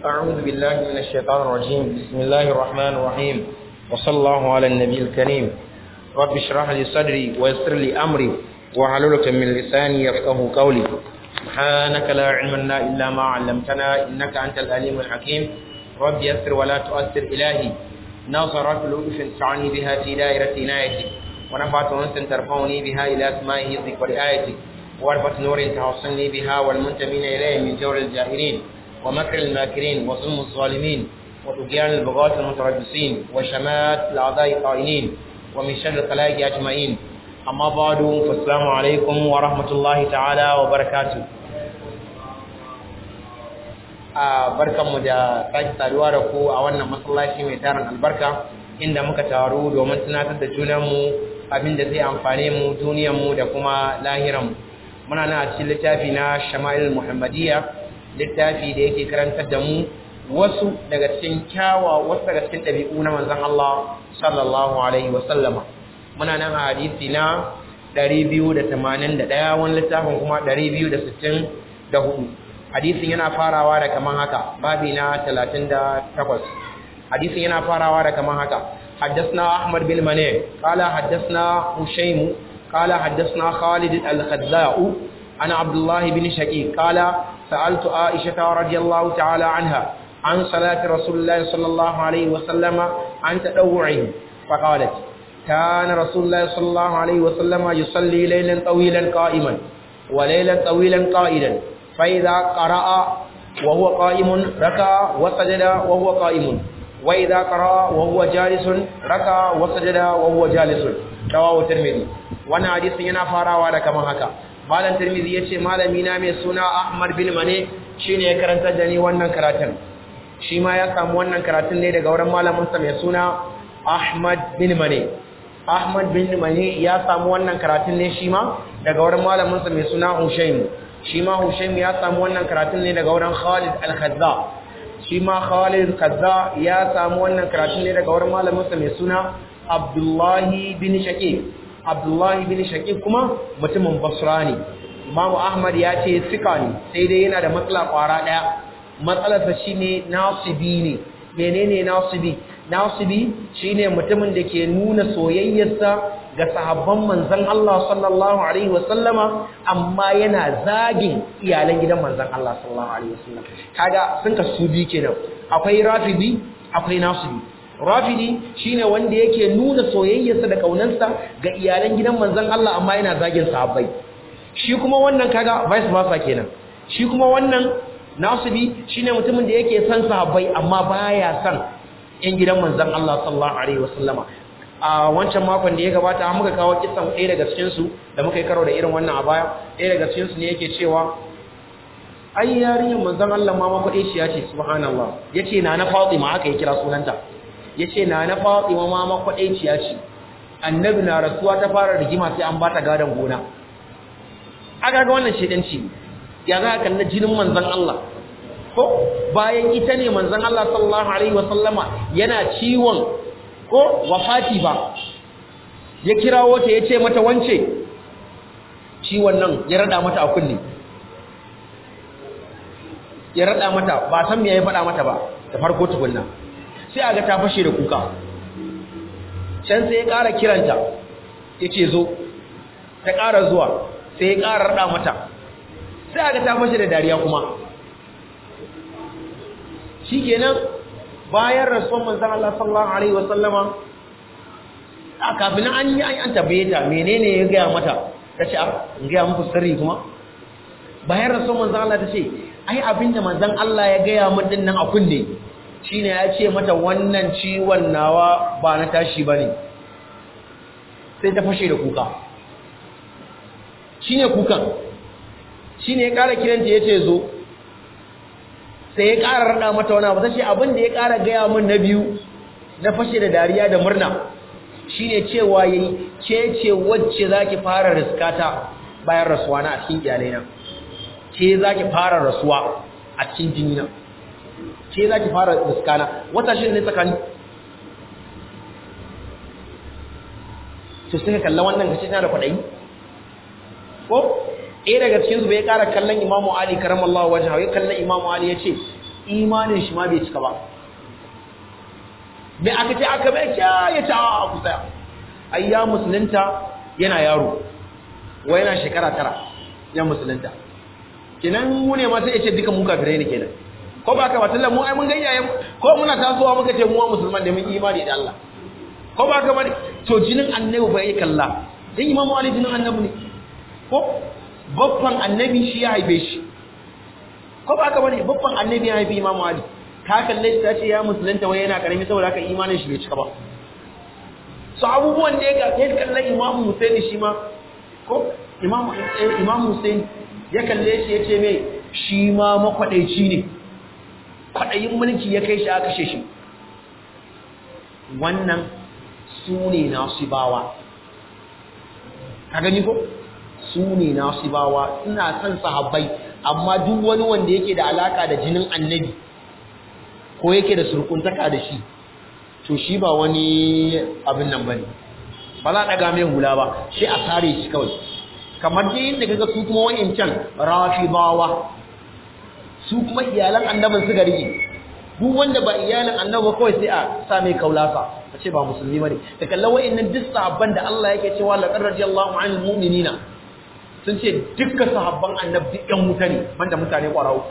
أعوذ بالله من الشيطان الرجيم بسم الله الرحمن الرحيم وصلى الله على النبي الكريم رب اشرح لي صدري ويسر لي أمري وحللة من لساني يفقه قولي سبحانك لا علم لنا إلا ما علمتنا إنك أنت العليم الحكيم رب يسر ولا تؤثر إلهي ناصرات لطف تعني بها في دائرة عنايتك ونفعت أنس ترفعني بها إلى أسماء حفظك ورعايتك وعرفة نور توصلني بها والمنتمين إليه من جور الجاهلين ومكر الماكرين وظلم الظالمين وطغيان البغاة المتربصين وشمات الأعداء القائلين ومن شر الخلائق أجمعين أما بعد فالسلام عليكم ورحمة الله تعالى وبركاته a barkanmu da sake saduwa da ku a wannan masallaci mai tarin albarka inda muka taru domin tunatar da junanmu abin da zai amfane mu duniyarmu da kuma lahiranmu muna nan a cikin littafi na shama'il muhammadiyya littafi da yake karantar da mu wasu daga cikin kyawa wasu daga cikin ɗabi'u na manzon Allah sallallahu alaihi wa sallama muna nan a hadisi na 281 wani littafin kuma 264 hadisin yana farawa da kaman haka babi na 38 hadisin yana farawa da kaman haka حدثنا أحمد بن مني قال حدثنا هشيم قال حدثنا خالد الخزاء عن عبد الله بن شقيق قال سألت عائشة رضي الله تعالى عنها عن صلاة رسول الله صلى الله عليه وسلم عن تدوعه فقالت كان رسول الله صلى الله عليه وسلم يصلي ليلا طويلا قائما وليلا طويلا قائلا فإذا قرأ وهو قائم ركع وسجد وهو قائم وإذا قرأ وهو جالس ركع وسجد وهو جالس رواه الترمذي وانا حديث yana farawa da kaman haka malam tirmidhi yace malami na mai suna ahmad bin mane shine ya karanta da ni wannan karatun shi ma ya samu wannan karatun ne daga wurin malamin sa mai suna ahmad bin mane ahmad bin mane ya samu wannan karatun ne shi ma daga wurin malamin sa mai suna hushaym shi ma hushaym ya samu wannan karatun ne daga wurin khalid al-khazza shi ma khalid al-khazza ya samu wannan karatun ne daga wurin malamin sa mai suna abdullahi bin shaqib abdullahi bin shaqib kuma mutumin basra ne imamu ahmad ya ce sika ne sai dai yana da matsala kwara daya matsalarsa shine nasibi ne menene nasibi nasibi shine mutumin da ke nuna soyayyarsa ga sahabban manzon Allah sallallahu alaihi wasallama amma yana zagin iyalan gidan manzon Allah sallallahu alaihi wasallam kaga sun ka su bi kenan akwai rafidi akwai nasibi rafidi shine wanda yake nuna soyayyarsa da kaunarsa ga iyalan gidan manzon Allah amma yana zagin sahabbai shi kuma wannan kaga vice versa kenan shi kuma wannan nasibi shine mutumin da yake son sahabbai amma baya son yan gidan manzon Allah sallallahu alaihi wasallama a wancan makon da ya gabata muka kawo kisan ɗaya daga cikin su da muka yi karo da irin wannan a baya ɗaya daga cikin su ne yake cewa ai yarinyar manzon Allah ma makwaɗe shi ya ce subhanallah yace na na Fatima aka yi kira sunanta ya ce na na fatima ma makwaɗaiciya ce annabi na rasuwa ta fara rigima sai an ba ta gadon gona aka ga wannan shaidanci ya za ka kalli jinin manzan Allah ko bayan ita ne manzan Allah sallallahu alaihi wasallama yana ciwon ko wafati ba ya kirawo ta ya ce mata wance ciwon nan ya rada mata a kunne ya rada mata ba san me ya faɗa mata ba da farko tukunna sai aga ta fashe da kuka can sai ya ƙara kiranta ya ce zo ta ƙara zuwa sai ya ƙara raɗa mata sai aga ta fashe da dariya kuma shi kenan bayan rasuwan manzan Allah sallallahu Alaihi wasallama a kafin an yi an tabbaye ta menene ya gaya mata ta ce a gaya muku sirri kuma bayan rasuwan manzan Allah ta ce ai abinda manzan Allah ya gaya min din nan a kunne shine ya ce mata wannan ciwon nawa ba na tashi ba ne sai ta fashe da kuka shine kukan shine ya ƙara kiranta ya ce zo sai ya ƙara raɗa mata wani abu ta ce abin da ya ƙara gaya min na biyu na fashe da dariya da murna shine cewa yayi ke ce wacce za ki fara riskata bayan rasuwa na a cikin iyalaina ke za ki fara rasuwa a cikin jini na ke za ki fara riskana wata shi ne tsakani to sai ka kalla wannan kace tana da kwadayi ko ɗaya daga cikin su bai ƙara kallon imamu ali karamallahu wajhahu ya kallon imamu ali ya ce imanin shi ma bai cika ba me aka ce aka bai kya ya ta a kusa ai ya musulunta yana yaro wa yana shekara tara ya musulunta kenan mu ne ma sai ya ce duka mu kafirai ne kenan ko ba ka ba tallan mu ai mun ga iyayen ko muna tasowa muka ce mu wa musulman da mun imani da Allah ko ba ka ba to jinin annabi ba yi kalla dan imamu ali jinin annabi ne ko babban annabi shi ya haife shi ko ba ka ba ne babban annabi ya haife imamu ali ka kalle shi ta ce ya musulunta wai yana karami saboda haka imanin shi bai cika ba so abubuwan da ya ga ya kalle imamu husaini shi ma ko imamu imamu husaini ya kalle shi ya ce mai shi ma makwadaici ne kwadayin mulki ya kai shi aka kashe shi wannan su ne nasibawa ka gani ko su ne nasibawa suna son sahabbai amma duk wani wanda yake da alaka da jinin annabi ko yake da surkuntaka da shi to shi ba wani abin nan bane ba za a daga mai hula ba sai a sare shi kawai kamar dai yadda kaga su kuma wayancan rafidawa su kuma iyalan annabin su rige duk wanda ba iyalin annabi kawai sai a sa mai kaulasa a ce ba musulmi bane ka kalla wayannan duk sahabban da Allah yake cewa laqad radiyallahu anil mu'minina sun ce dukkan sahabban annabi duk yan wuta ne banda mutane kwarau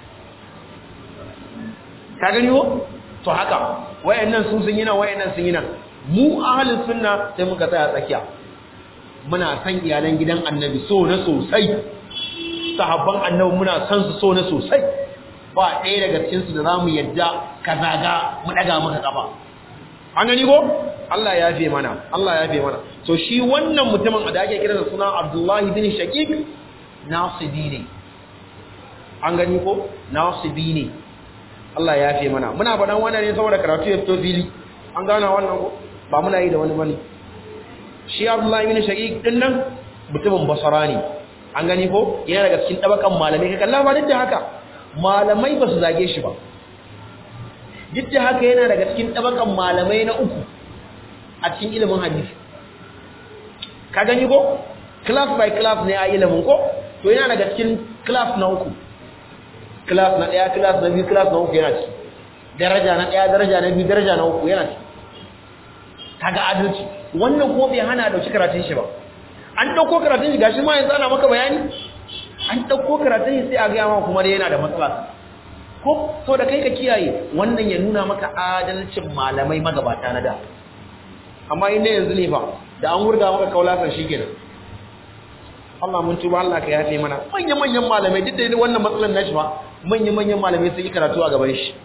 ka gani wo to haka wayannan su sun yi nan wayannan sun yi nan mu ahlus sunna sai muka tsaya tsakiya muna san iyalan gidan annabi so na sosai sahabban annabi muna san su so na sosai ba ɗaya daga cikin su da zamu yadda ka zaga mu daga maka kafa an gani ko Allah ya yafe mana Allah ya yafe mana to shi wannan mutumin da ake kira da suna Abdullah bin Shaqiq nasibi ne an gani ko nasibi ne Allah ya yafe mana muna faɗan wannan ne saboda karatu ya fito fili an gana wannan ko ba muna yi da wani bane shi Abdullah bin Shaqiq din nan mutumin Basra ne an gani ko yana daga cikin tabakan malamai ka kalla ba duk da haka malamai ba su zage shi ba duk da haka yana daga cikin tabakan malamai na uku a cikin ilimin hadisi ka gani ko class by class ne a ilimin ko to yana daga cikin class na uku class na daya class na biyu class na uku yana ciki daraja na daya daraja na biyu daraja na uku yana ciki kaga adalci wannan ko bai hana dauki karatun shi ba an dauko karatun shi gashi ma yanzu ana maka bayani an dauko karatun shi sai a ga ma kuma yana da matsala ko so da kai ka kiyaye wannan ya nuna maka adalcin malamai magabata na da amma inda yanzu ne ba da an wurga maka kaulasan shi kenan Allah mun tuba Allah ka yafe mana manyan manyan malamai duk da wannan matsalan nashi ba manyan manyan malamai sun yi karatu a gaban shi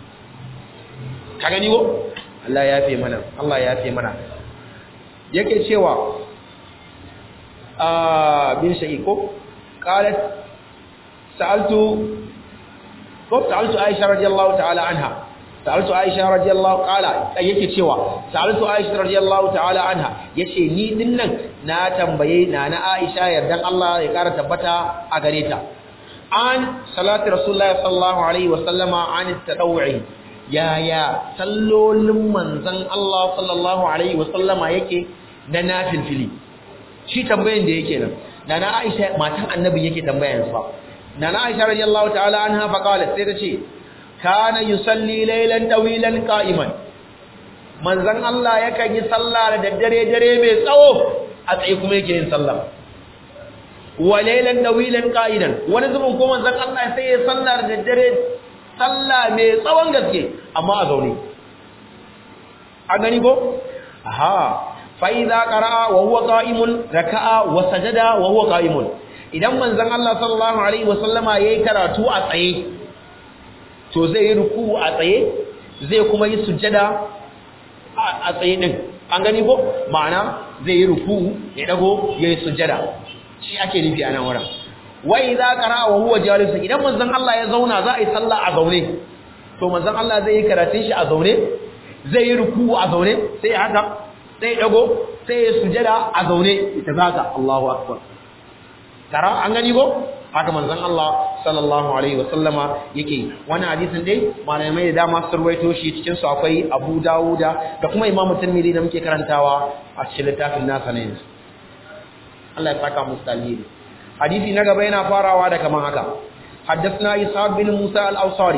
ka gani ko Allah ya yafe mana Allah ya yafe mana yake cewa ah bin shayi ko qalat sa'altu ko sa'altu Aisha radiyallahu ta'ala anha sa'altu Aisha radiyallahu qala yake cewa sa'altu Aisha radiyallahu ta'ala anha yace ni dinnan na tambaye nana Aisha yardan Allah ya kara tabbata a gare ta an salati rasulullahi sallallahu alaihi wasallama an tadawwi yaya sallolin manzon Allah sallallahu alaihi wasallama yake na nafilfili shi tambayan da yake nan nana Aisha matan annabi yake tambayan sa nana Aisha radiyallahu ta'ala anha fa qalat sai ta ce kana yusalli laylan tawilan qa'iman manzon Allah yakan yi sallah da daddare dare mai tsawo a tsaye kuma yake yin sallah wa laylan tawilan qa'idan wani zubin ko manzon Allah sai ya sallah da daddare sallah mai tsawon gaske amma a zaune a gani ko aha fa idza qara'a wa huwa qa'imun raka'a wa sajada wa huwa qa'imun idan manzon Allah sallallahu alaihi wasallama yayi karatu a tsaye to zai yi ruku a tsaye zai kuma yi sujjada a tsaye din an gani ko ma'ana zai yi ruku ya dago yayi sujjada shi ake nufi a nan wurin wa idza qara'a wa huwa jalis idan manzon Allah ya zauna za a yi sallah a zaune to manzon Allah zai yi karatun shi a zaune zai yi ruku a zaune sai haka sai dago sai ya sujjada a zaune ita zaka Allahu akbar tara an gani ko haka manzon Allah sallallahu alaihi wasallama yake wannan hadisin dai malamai da dama sun ruwaito shi cikin su akwai Abu Dawuda da kuma Imam Tirmidhi da muke karantawa a cikin littafin nasa ne Allah ya saka musu dalili hadisi na gaba yana farawa da kaman haka حدثنا إسحاق بن موسى الأوصاري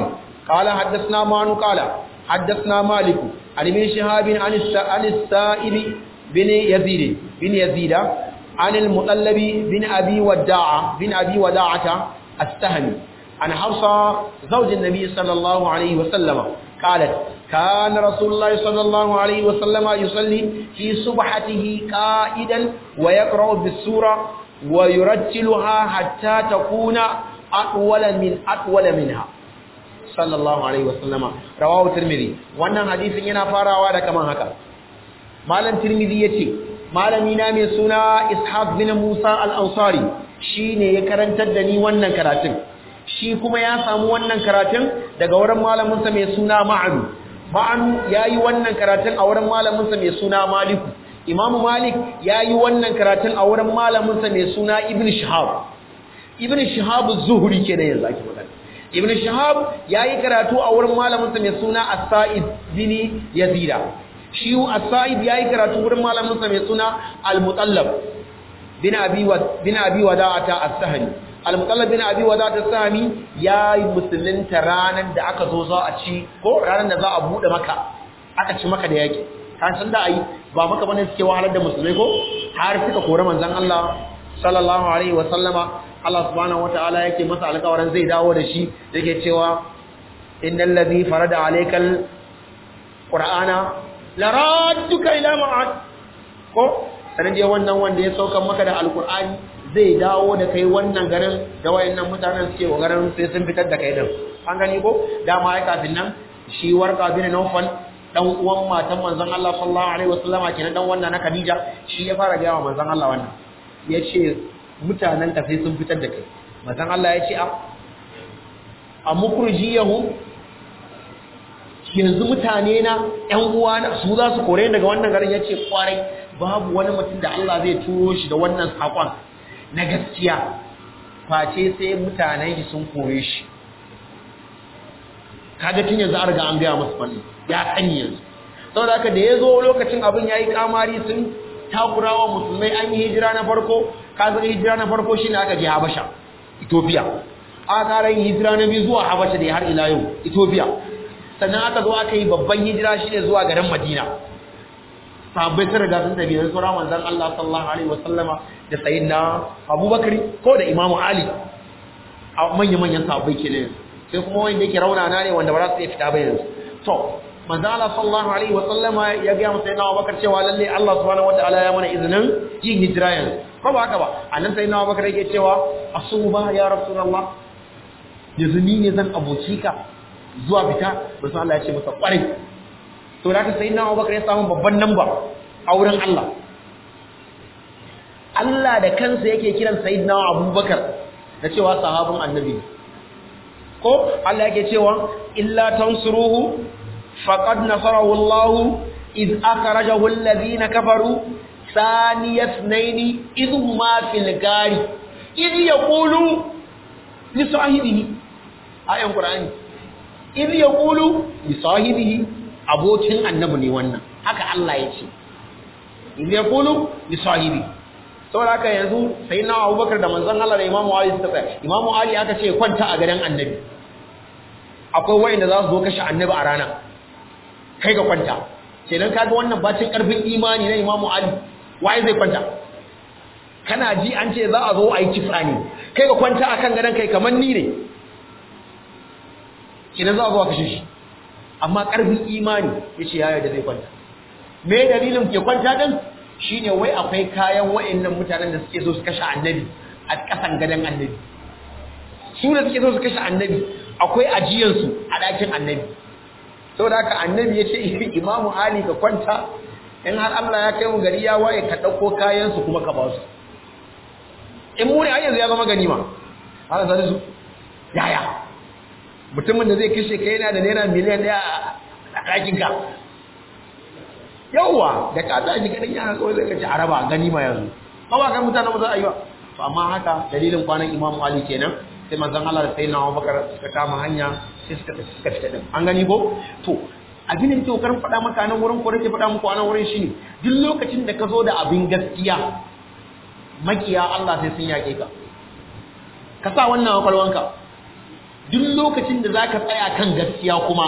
قال حدثنا معن قال حدثنا مالك عن ابن شهاب عن عن السائب بن يزيد بن يزيد عن المطلب بن ابي وداعه بن ابي وداعه السهمي عن حفصه زوج النبي صلى الله عليه وسلم قالت كان رسول الله صلى الله عليه وسلم يصلي في صبحته قائدا ويقرأ بالسورة ويرتلها حتى تكون أطول من أطول منها صلى الله عليه وسلم رواه الترمذي wannan hadisin yana farawa da kaman haka malam tirmidhi yace malami na mai suna ishaq bin musa al-ansari shine ya karantar da ni wannan karatun shi kuma ya samu wannan karatun daga wurin malaminsa mai suna ma'anu ma'anu yayi wannan karatun a wurin malaminsa mai suna maliku imamu malik yayi wannan karatun a wurin malaminsa mai suna ibn shihab ibn shihab az-zuhri kenan yanzu ake magana ibn shihab yayi karatu a wurin malaminsa mai suna as-sa'id bin yazida shi as-sa'id yayi karatu wurin malaminsa mai suna al-mutallab bin abi wa bin abi wada'ata as-sahli al-mutallab bin abi wada'ata as-sahmi yayi musulunta ranan da aka zo za a ci ko ranan da za a bude maka aka ci maka da yaki kan san da ai ba maka bane suke wahalar da musulmai ko har suka kore manzon Allah sallallahu alaihi wa sallama Allah subhanahu wataala yake masa alƙawarin zai dawo da shi yake cewa innal ladhi farada alaykal qur'ana laradduka ila ma'ad ko sanin dai wannan wanda ya saukan maka da alqur'ani zai dawo da kai wannan garin da wayannan mutanen suke garin sai sun fitar da kai din an gani ko dama ai kafin nan shi warqa bin nawfal dan uwan matan manzon Allah sallallahu alaihi wasallama kenan dan wannan na Khadija shi ya fara gaya wa manzon Allah wannan yace mutanen ka sai sun fitar da kai manzon Allah yace a a mukurjiyahu yanzu mutane na ƴan uwana su za su kore daga wannan garin yace kwarai babu wani mutum da Allah zai turo shi da wannan sakon na gaskiya face sai mutanen shi sun kore shi kaga tun yanzu an riga an biya musu fanni ya sani yanzu saboda haka da ya zo lokacin abin ya yi kamari sun takurawa musulmai an yi hijira na farko kasar hijira na farko shi ne aka je habasha ethiopia aka kara yin hijira na biyu zuwa habasha da har ila yau ethiopia sannan aka zo aka yi babban hijira shi ne zuwa garin madina sahabbai sun riga sun tafi da sauran manzon Allah sallallahu alaihi wasallama da sayyidina Abubakar ko da Imam Ali a manya-manyan sahabbai kenan sai kuma wanda yake raunana ne wanda ba za su iya fita ba yanzu to manzo Allah sallallahu alaihi wa sallama ya ga masa yana Abubakar cewa lalle Allah subhanahu wataala ya mana izinin yin hijira yanzu ko ba haka ba annan sai na Abubakar yake cewa asuba ya rasulullah yanzu ni ne zan aboki ka zuwa fita manzo Allah ya ce masa kwarai to da ka sai na Abubakar ya samu babban namba a wurin Allah Allah da kansa yake kiran sayyidina Abubakar da cewa sahabin annabi ko Allah yake cewa illa tansuruhu faqad nasarahu Allah iz akhrajahu alladhina kafaru thaniya ithnaini idh huma fil gari idh yaqulu li sahibihi ayan qur'ani idh yaqulu li sahibihi abokin annabi ne wannan haka Allah ya ce idh yaqulu li sahibihi saboda haka yanzu sai na abubakar da manzon Allah da imamu Ali suka tsaya imamu Ali aka ce kwanta a garin annabi akwai wayanda za su zo kashe annabi a rana kai ga kwanta kenan kaga wannan bacin karfin imani na imamu Ali waye zai kwanta kana ji an ce za a zo a yi kisa ne kai ga kwanta akan gadon kai kamar ni ne kenan za a zo a kashe shi amma karfin imani yace ya yarda zai kwanta me dalilin ke kwanta din shine wai akwai kayan wa'annan mutanen da suke so su kashe annabi a kasan gadon annabi su da suke so su kashe annabi akwai ajiyansu a ɗakin annabi saboda haka annabi ya ce imamu ali ka kwanta in har Allah ya kai mu gari ya waye ka ɗauko kayansu kuma ka ba su in mu ne yanzu ya zama ganima ana sani su yaya mutumin da zai kashe kai yana da naira miliyan ɗaya a ɗakinka yawwa da ka tashi kaɗan yana kawai zai kaci araba ganima yanzu ba ba kan mutanen ba za a yi ba to amma haka dalilin kwanan imamu ali kenan sai manzon Allah da sayyidina Abubakar suka kama hanya sai suka suka fita din an gani ko to abin da nake kokarin faɗa maka nan wurin ko nake faɗa muku a nan wurin shine duk lokacin da ka zo da abin gaskiya makiya Allah sai sun yake ka ka sa wannan kwakwalwanka duk lokacin da zaka tsaya kan gaskiya kuma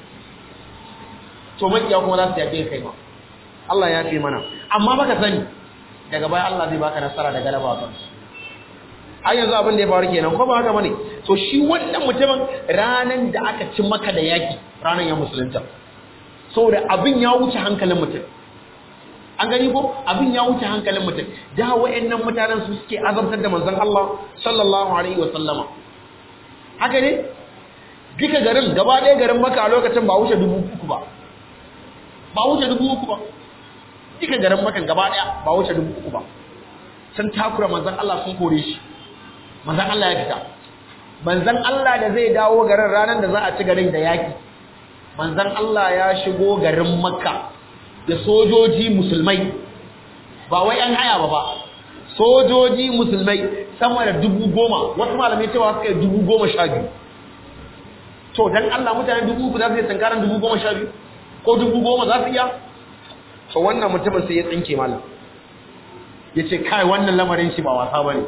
to makiya kuma za su yafe kai ma Allah ya fi mana amma baka sani daga baya Allah zai baka nasara da galaba kan ai yanzu abin da ya faru kenan ko ba haka bane to shi wannan mutumin ranan da aka ci maka da yaki ranan ya musulunta saboda abin ya wuce hankalin mutum an gani ko abin ya wuce hankalin mutum da wayannan mutanen su suke azabtar da manzon Allah sallallahu alaihi wa sallama haka ne duka garin gaba ɗaya garin maka a lokacin ba wuce dubu uku ba ba wuce dubu uku ba duka garin makan gaba ɗaya ba wuce dubu uku ba sun takura manzon Allah sun kore shi manzon Allah ya fita manzon Allah da zai dawo garin ranar da za a ci garin da yaki manzon Allah ya shigo garin makka da sojoji musulmai ba wai an haya ba ba sojoji musulmai sama da dubu goma wasu malamai cewa suka yi dubu goma sha biyu to dan Allah mutane dubu uku za su yi tankaran dubu goma sha biyu ko dubu goma za su iya to wannan mutumin sai ya tsinke malam ya ce kai wannan lamarin shi ba wasa ba ne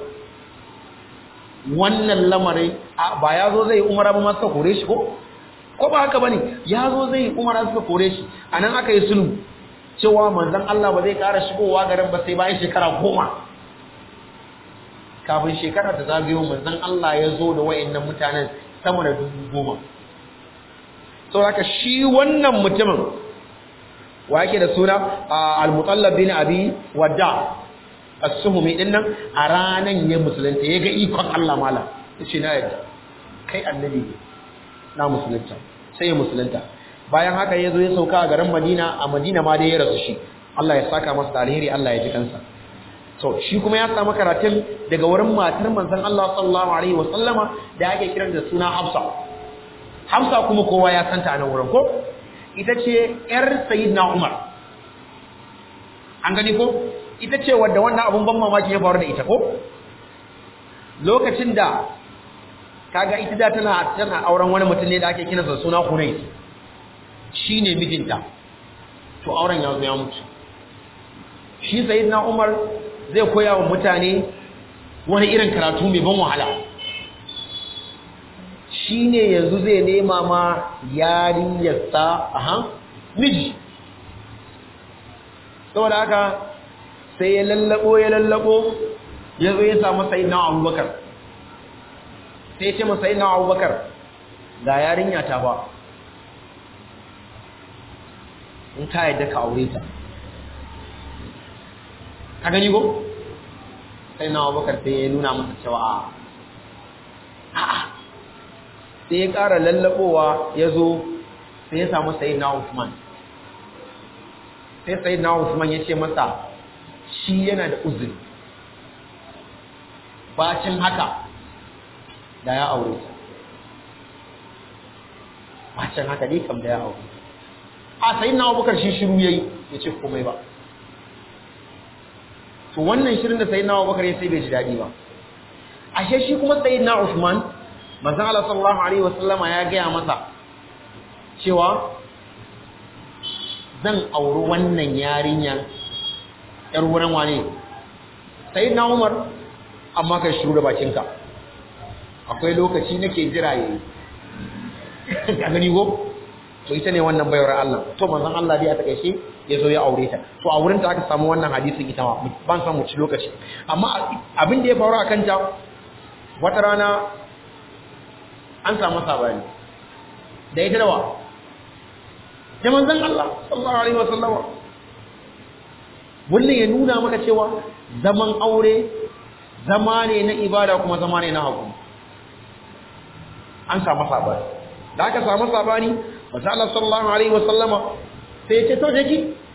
wannan lamarin ba ya zo zai umara ba masu kore shi ko ko ba haka ba ne ya zo zai umara suka kore shi a nan aka yi sulhu cewa manzan Allah ba zai ƙara shigowa garin ba sai bayan shekara goma kafin shekara ta zagayo manzan Allah ya zo da wa'annan mutanen sama da dubu goma sau haka shi wannan mutumin wa yake da suna al-mutallab bin abi wadda as-suhumi din nan a ranan ya musulunta ya ga ikon Allah mala yace na yadda kai annabi ne na musulunta sai ya musulunta bayan haka ya zo ya sauka a garin Madina a Madina ma dai ya rasu shi Allah ya saka masa da alheri Allah ya ji kansa so shi kuma ya samu karatun daga wurin matar manzon Allah sallallahu alaihi wa sallama da ake kiran da suna Hafsa Hafsa kuma kowa ya santa a nan wurin ko ita ce ‘yar Sayyidina Umar. An gani ko? Ita ce wadda wannan abun ban mamaki ya faru da ita ko? Lokacin da kaga ita da tana tana auren wani mutum ne da ake kina suna Hunay. Shi ne mijinta. To auren ya zo ya mutu. Shi Sayyidina Umar zai koya wa mutane wani irin karatu mai ban wahala. shi ne yanzu zai nema ma yarinyarsa aha miji saboda haka sai ya lallabo ya lallabo ya zo ya samu sai na abubakar sai ya ce masa sai na abubakar ga yarinya ta ba in ka yadda ka aure ta ka gani ko sai na abubakar sai ya nuna masa cewa a'a sai ya ƙara lallaɓowa ya zo sai ya samu sayi na Usman sai sayi na Usman ya ce masa shi yana da uzuri bacin haka da ya aure ta bacin haka dai kam da ya aure a sayi na abubakar shi shiru ya yi ya ce komai ba to wannan shirin da sayi na abubakar ya sai bai ji daɗi ba ashe shi kuma sayi na Usman manzon Allah sallallahu alaihi wasallama ya gaya masa cewa zan auri wannan yarinyar yar wurin wane sai na Umar amma kai shiru da bakinka akwai lokaci nake jira yayi ka gani go to ita ne wannan bayar Allah to manzon Allah dai a takeice ya zo ya aure ta to a wurin ta aka samu wannan hadisin ita ma ban san mu ci lokaci amma abin da ya faru akan ta wata rana an samu sabani da ita dawa da manzon Allah sallallahu alaihi wasallama wannan ya nuna maka cewa zaman aure zama ne na ibada kuma zama ne na haƙuri an samu sabani da aka samu sabani manzon Allah sallallahu alaihi wasallama sai ya ce to je ki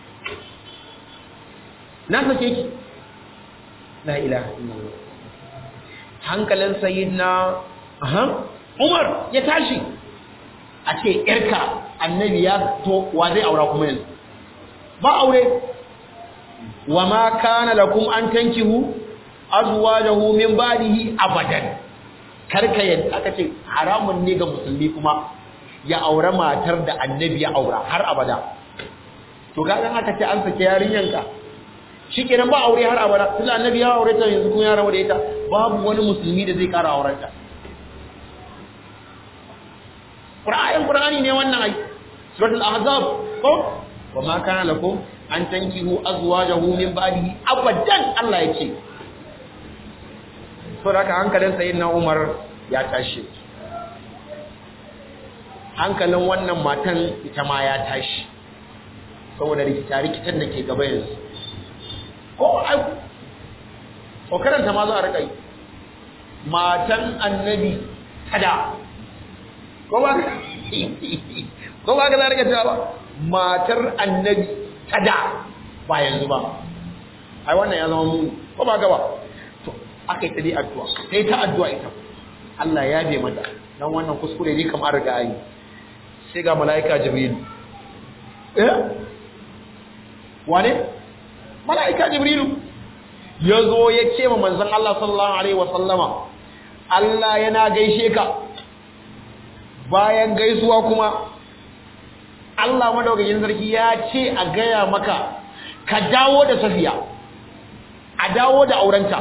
na sake ki la ilaha illallah hankalin sayyidina aha Umar ya tashi a ce ‘yarka annabi ya to wa zai aura kuma yanzu ba aure wa ma kana lakum an tankihu azwajahu min ba'dihi abadan karka yadda aka ce haramun ne ga musulmi kuma ya aura matar da annabi ya aura har abada to ga dan aka ce an sake yarinyanka shikenan ba aure har abada tunda annabi ya aure ta yanzu kuma ya rabu da ita babu wani musulmi da zai kara aurenta qur'ani ne wannan ai suratul ahzab ko wa ma kana lakum an tankihu azwajahu min ba'dihi abadan Allah yake so da hankalin sayyidina Umar ya tashi hankalin wannan matan ita ma ya tashi saboda rikita rikitan da ke gaba yanzu ko ai ko karanta ma za a rika yi matan annabi tada ko ba ko ba ga zarga cewa matar annabi tada ba yanzu ba ai wannan ya zama mu ko ba ga ba to akai ta dai addu'a sai ta addu'a ita Allah ya be mata dan wannan kuskure ne kamar riga yi sai ga malaika jibril eh wane malaika jibril yazo ya ce ma manzon Allah sallallahu alaihi wasallama Allah yana gaishe ka bayan gaisuwa kuma Allah madaukakin sarki ya ce a gaya maka ka dawo da safiya a dawo da aurenta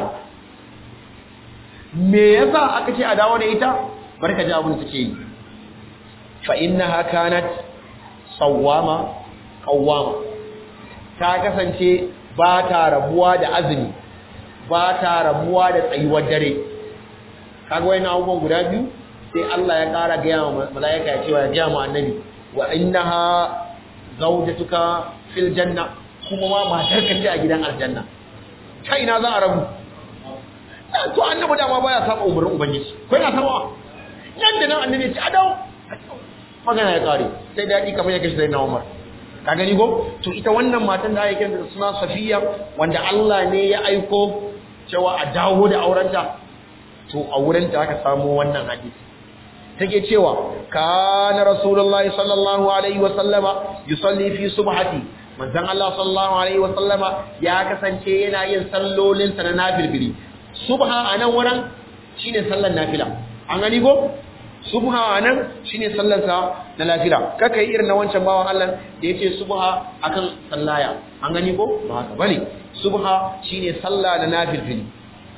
me yasa aka ce a dawo da ita barka ji abin da take yi fa innaha kanat sawama qawwama ta kasance ba ta rabuwa da azumi ba ta rabuwa da tsayuwar dare kaga wayannan abubuwan guda biyu sai Allah ya ƙara gaya wa mala'ika ya cewa ya gaya wa annabi wa innaha zawjatuka fil janna kuma ma matar ka ce a gidan aljanna ta ina za a rabu to annabi dama baya saba umarnin ubangiji ko yana saba nan da nan annabi ce a dawo magana ya kare sai dadi kamar ya kashi na Umar ka gani ko to ita wannan matan da ake kanta da suna Safiya wanda Allah ne ya aiko cewa a dawo da aurenta to a wurinta aka samu wannan hadisi take cewa kana rasulullahi sallallahu alaihi wa sallama yusalli fi subhati manzon Allah sallallahu alaihi wa sallama ya kasance yana yin sallolin sa na nafilbili subha anan wurin shine sallar nafila an gani ko subha anan shine sallar sa na nafila kaka yi irin na wancan bawan Allah da yace subha akan sallaya an gani ko ba haka bane subha shine sallah na nafilbili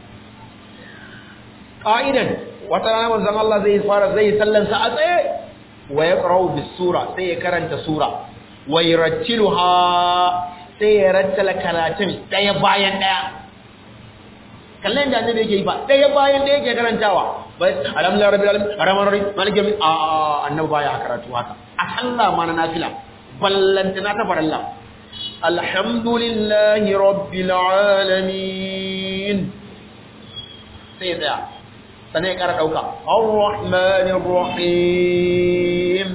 qa'idan wata rana manzon Allah zai fara zai sallansa a tsaye wa yaqra'u bis sura sai ya karanta sura wa yurattiluha sai ya rattala karatun daya bayan daya kallon da annabi yake yi ba daya bayan daya yake karantawa bai alhamdulillah rabbil alamin arrahman arrahim maliki yawmid a annabi baya karatu haka a sallah ma na nafila ballantana ta faralla alhamdulillahi rabbil alamin sai ya tsaya sannan ya ƙara ɗauka ar-rahmanir rahim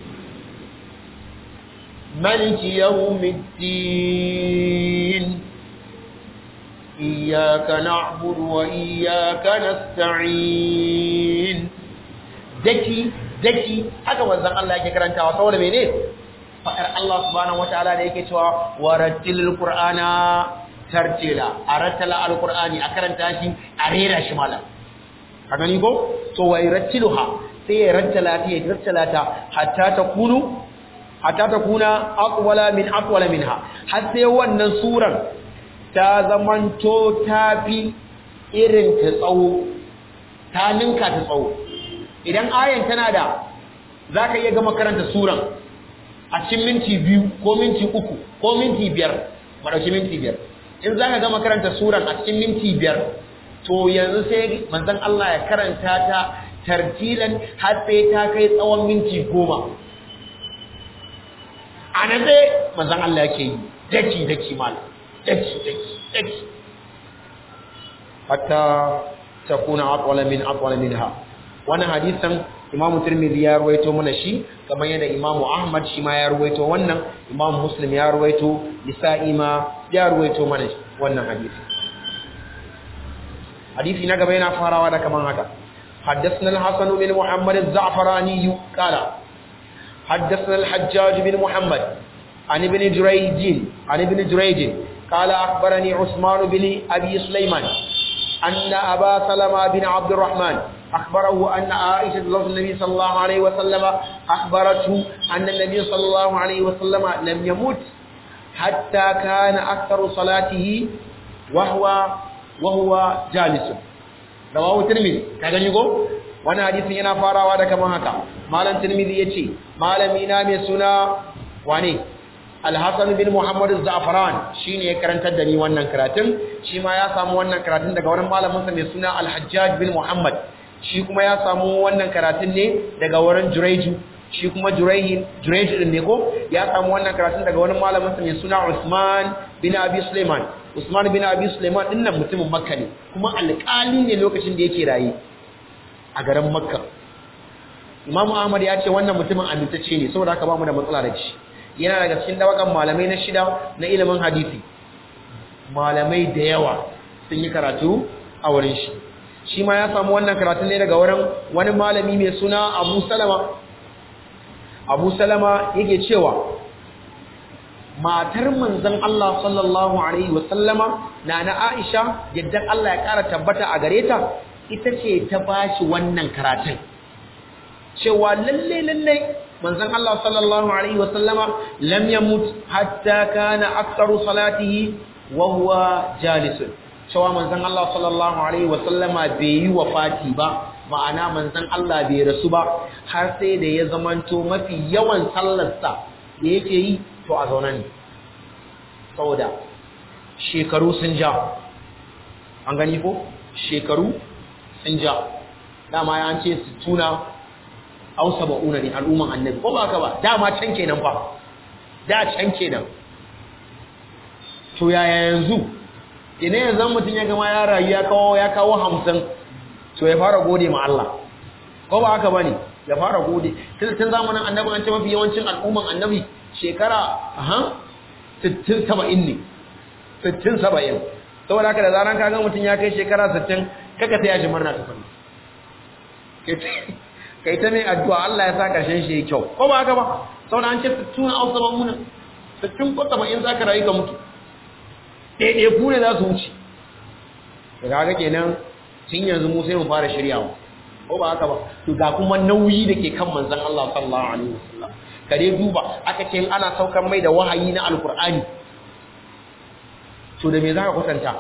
maliki yawmiddin iyyaka na'budu wa iyyaka nasta'in daki daki haka wanzan Allah yake karantawa saboda mene fa'ar Allah subhanahu wataala da yake cewa warattilil qur'ana tartila arattala alqur'ani a karanta shi a rera shi malam ka gani ko to wai rattiluha sai ya rattala ta ya rattala ta hatta ta kunu hatta ta kuna aqwala min aqwala minha har sai wannan suran ta zamanto tafi irin ta tsawo ta ninka ta tsawo idan ayan tana da zaka iya gama karanta suran a cikin minti biyu ko minti uku ko minti biyar ba dauki minti biyar in zaka gama karanta suran a cikin minti biyar to yanzu sai manzon Allah ya karanta ta tartilan har sai ta kai tsawon minti goma a nan sai manzon Allah yake yi daki daki mal daki daki daki hatta takuna aqwala min aqwala minha wannan hadisan Imam Tirmidhi ya ruwaito mana shi kamar yadda Imam Ahmad shi ma ya ruwaito wannan Imam Muslim ya ruwaito Nisa'i ma ya ruwaito mana wannan hadisi حديث نقب هنا فارا ودا كمان هكا حدثنا الحسن بن محمد الزعفراني قال حدثنا الحجاج بن محمد عن ابن جريج عن ابن جريج قال أخبرني عثمان بن أبي سليمان أن أبا سلمة بن عبد الرحمن أخبره أن عائشة زوج النبي صلى الله عليه وسلم أخبرته أن النبي صلى الله عليه وسلم لم يمت حتى كان أكثر صلاته وهو وهو جالس رواه الترمذي كغني go wannan hadisin yana farawa da kaman haka malam tirmidhi yace malami na mai suna wane al-hasan bin muhammad az-za'faran shine ya karantar da ni wannan karatun shi ma ya samu wannan karatun daga wurin malamin sa mai suna al-hajjaj bin muhammad shi kuma ya samu wannan karatun ne daga wurin jurayju shi kuma jurayhin jurayju din ne ko ya samu wannan karatun daga wurin malamin sa mai suna usman bin abi sulaiman usman bin abi sulaiman din nan mutumin makka ne kuma alƙali ne lokacin da yake raye a garin makka Imam Ahmad ya ce wannan mutumin amintacce ne saboda haka ba mu da matsala da shi. Yana daga cikin dawakan malamai na shida na ilimin hadisi. Malamai da yawa sun yi karatu a wurin shi. Shi ma ya samu wannan karatu ne daga wurin wani malami mai suna Abu Salama. Abu Salama yake cewa matar manzon Allah sallallahu alaihi wa sallama na na Aisha yadda Allah ya kara tabbata a gare ta ita ce ta bashi wannan karatun. cewa lalle lalle manzon Allah sallallahu alaihi wasallama lam yamut hatta kana aktsaru salatihi wa huwa jalisun cewa manzon Allah sallallahu alaihi wasallama bai yi wafati ba ma'ana manzon Allah bai rasu ba har sai da ya zamanto mafi yawan sallarsa da yake yi to a zaune ne saboda shekaru sun ja an gani ko shekaru sun ja dama ya an ce su tuna aw saba'una ne al'umman annabi ko ba ka ba dama can kenan fa da can kenan to yaya yanzu ina yanzu mutum ya gama ya rayu ya kawo ya kawo 50 to ya fara gode ma Allah ko ba haka bane ya fara gode tun tun zamanin annabi an ce mafi yawancin al'umman annabi shekara aha 60 70 ne 60 70 saboda haka da zaran ka ga mutum ya kai shekara 60 kaka sai ya ji murna ta fani kai ta mai addu'a Allah ya sa ƙarshen shi kyau ko ba haka ba saboda an ce tun ausa ba muna tun ko in za ka rayu ka mutu ɗaiɗai ku ne za su wuce da kaga kenan tun yanzu mu sai mu fara shiryawa ko ba haka ba to ga kuma nauyi da ke kan manzon Allah sallallahu alaihi wasallam kare duba aka ce ana saukar mai da wahayi na alkur'ani to da me za ka kwatanta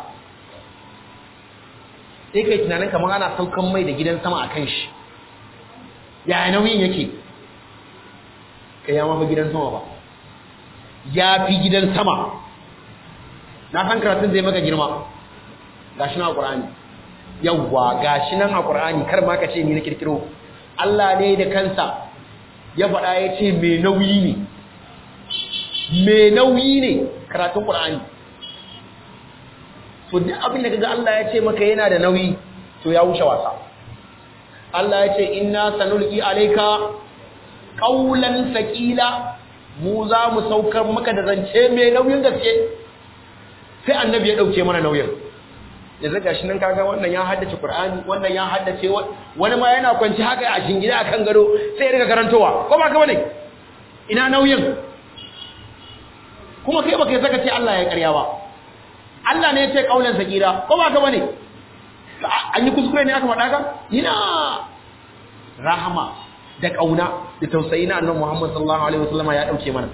sai kai tunanin kamar ana saukan mai da gidan sama a kan shi ya nauyin yake kai ya mafi gidan sama ba ya fi gidan sama na san karatun zai maka girma gashi nan a ƙur'ani yawwa gashi nan a ƙur'ani kar ma ka ce ni na kirkiro Allah ne da kansa ya faɗa ya ce mai nauyi ne mai nauyi ne karatun ƙur'ani to duk abin da kaga Allah ya ce maka yana da nauyi to ya wuce wasa Allah ya ce inna sanulqi alayka qawlan saqila mu za mu saukar maka da zance mai nauyin gaske sai annabi ya dauke mana nauyin yanzu gashi nan kaga wannan ya haddace Qur'ani wannan ya haddace wani ma yana kwanci haka a shingida akan gado sai ya riga karantowa ko ba ka bane ina nauyin kuma kai baka saka ce Allah ya karya ba Allah ne ya ce kaulan sakira ko ba ka bane an yi kuskure ne aka faɗa ka ina rahama da kauna da tausayi na annabi Muhammad sallallahu alaihi wasallam ya dauke mana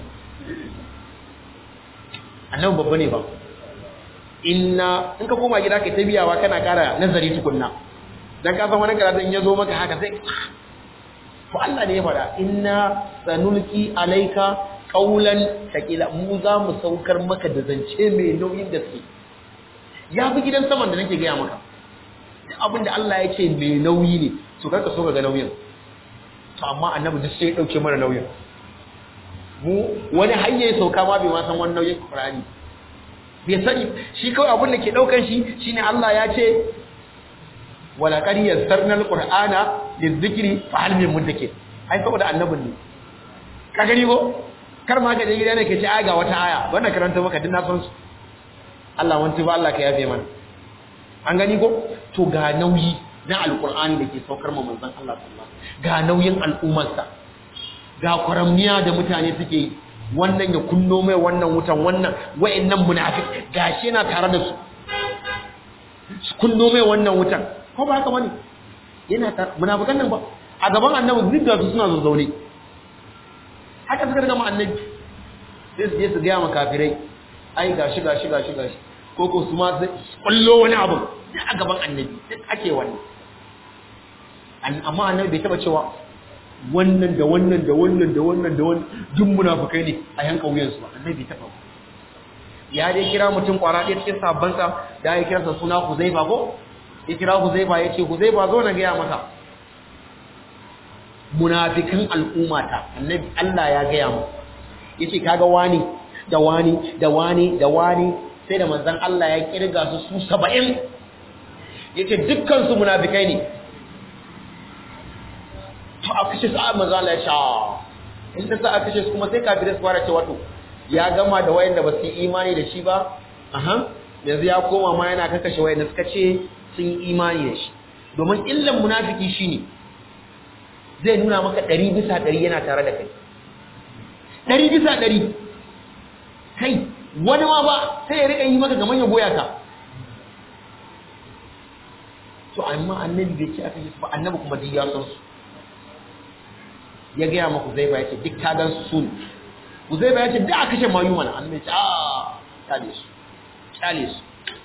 annabi babba ne ba inna in ka koma gida kai ta biyawa kana kara nazari tukunna dan ka san wani karatun ya zo maka haka sai to Allah ne ya faɗa inna sanulki alayka qawlan thaqila mu za mu saukar maka da zance mai nauyin gaske ya fi gidan saman da nake gaya maka abin da Allah ya ce mai nauyi ne to karka so ka ga nauyin to amma annabi duk sai ya dauke mana nauyin mu wani hanya ya sauka ma bai ma san wani nauyin Qur'ani bai sani shi kawai abin da ke daukan shi shine Allah ya ce wala qad yassarna alqur'ana lizikri fa hal min muddakir ai saboda annabin ne ka gani ko kar ma ka je gida ne ke ce ai ga wata aya wannan karanta maka din na san su Allah wanti ba Allah ka yafe mana an gani ko to ga nauyi na alqur'ani da ke saukar ma manzon Allah sallallahu ga nauyin al'ummarsa ga kwaramniya da mutane suke yi wannan ya kunno mai wannan wutan wannan wa'annan munafik gashi yana tare da su su kunno mai wannan wutan ko ba haka bane yana tare munafikan nan ba a gaban annabi duk da su suna zazzaune haka suka riga ma annabi sai su je su ga ma kafirai ai gashi gashi gashi gashi ko ko su ma kullo wani abu a gaban annabi duk ake wannan amma annabi bai taba cewa wannan da wannan da wannan da wannan da wannan duk munafikai ne a yanka wuyansu ba annabi ta faɗa ya dai kira mutum kwara ɗaya cikin sabbansa da ya kira sa suna Huzaifa ko ya kira Huzaifa ya ce Huzaifa zo na gaya maka munafikan al'ummata annabi Allah ya gaya mu yace kaga wani da wani da wani da wani sai da manzon Allah ya kirga su su 70 yace dukkan su munafikai ne to a kashe su a manzon Allah ya sha in ta sa a kashe su kuma sai kafirai su fara ce wato ya gama da wayanda ba su yi imani da shi ba aha yanzu ya koma ma yana kakashe wayanda suka ce sun yi imani da shi domin illan munafiki shine zai nuna maka ɗari bisa ɗari yana tare da kai ɗari bisa ɗari kai wani ma ba sai ya riƙa yi maka gaman ya goya ka to amma annabi bai ce aka yi su ba annabi kuma duk ya san su ya gaya maku zai ba ya ce duk ta gan su sun zai ba ya ce da aka kashe mayu mana annabi ce a kyale su kyale su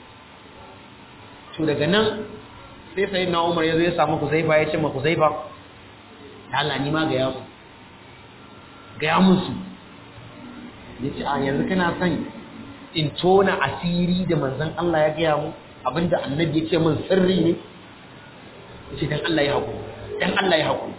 to daga nan sai sai na umar ya zo ya samu ku zai ba ya ce ma ku zai ba Allah ni ma ga yamu ga yamun su yace a yanzu kana son in tona asiri da manzon Allah ya gaya mu abinda annabi yace min sirri ne yace dan Allah ya haƙu dan Allah ya haƙu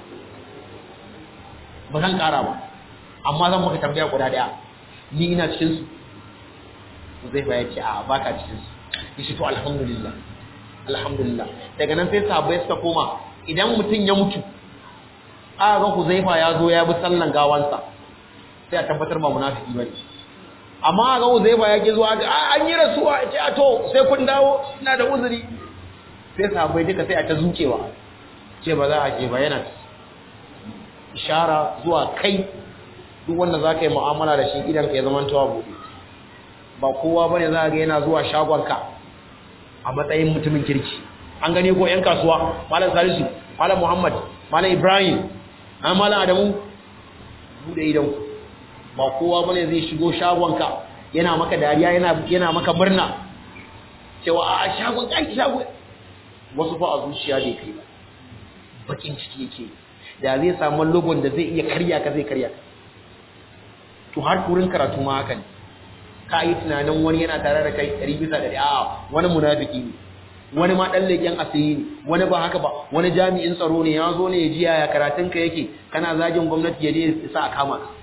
ba zan ƙara ba amma zan maka tambaya guda daya ni ina cikin su zai fa yace a baka cikin su yace to alhamdulillah alhamdulillah daga nan sai sahabbai suka koma idan mutum ya mutu aka ga Huzaifa ya zo ya bi sallan gawansa sai a tabbatar ba munafiki bane amma ga Huzaifa ya ke zuwa an yi rasuwa ce a to sai kun dawo ina da uzuri sai sahabbai duka sai a ta zucewa ce ba za a je ba yana ishara zuwa kai duk wanda za ka yi mu'amala da shi idan ka ya zama tawa buɗe ba kowa ba ne za ga yana zuwa shagonka a matsayin mutumin kirki an gane ko 'yan kasuwa malam salisu malam muhammad malam ibrahim an malam adamu bude idan ba kowa bane zai shigo shagonka yana maka dariya yana yana maka murna cewa a shagon kai shago wasu fa a zuciya bai kai ba bakin ciki yake da zai samu logon da zai iya karya ka zai karya ka to har kurin karatu ma haka ne ka yi tunanin wani yana tare da kai ɗari bisa ɗari a wani munafiki ne wani ma ɗan leƙen asiri ne wani ba haka ba wani jami'in tsaro ne ya zo ne ya ji yaya karatun ka yake kana zagin gwamnati ya je sa a kama ka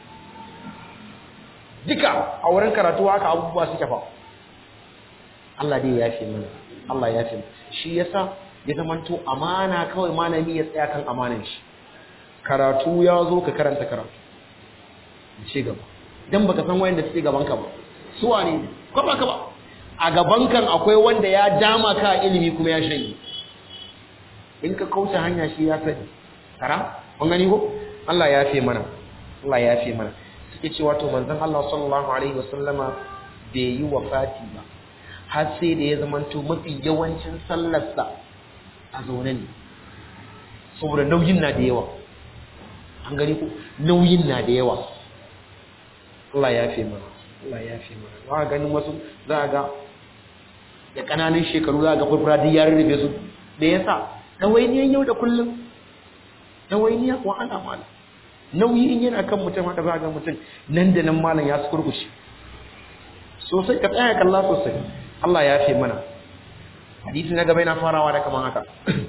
duka a wurin karatu haka abubuwa suke fa Allah dai ya fi mana Allah ya fi shi yasa ya zamanto amana kawai malami ya tsaya kan amanan shi karatu ya zo ka karanta karatu ci gaba dan baka san wayanda suke gaban ka ba su wane ko ba ka ba a gaban kan akwai wanda ya dama ka ilimi kuma ya shanye in ka kauce hanya shi ya sani kara kun gani ko Allah ya fi mana Allah ya fi mana suke cewa to manzon Allah sallallahu alaihi wasallama bai yi wafati ba har sai da ya zamanto mafi yawancin sallarsa a zaune ne saboda nauyin na da yawa an gani ko nauyin na da yawa Allah ya fi mana Allah ya fi mana ba ganin wasu za ga da kananan shekaru za ga furfura duk ya rurrufe su da yasa dawainiyan yau da kullum dawainiya wa ana mala nauyi in yana kan mutum haka za ga mutum nan da nan malam ya su kurkushe sosai ka tsaya kalla sosai Allah ya fi mana hadisi na gaba yana farawa da kaman haka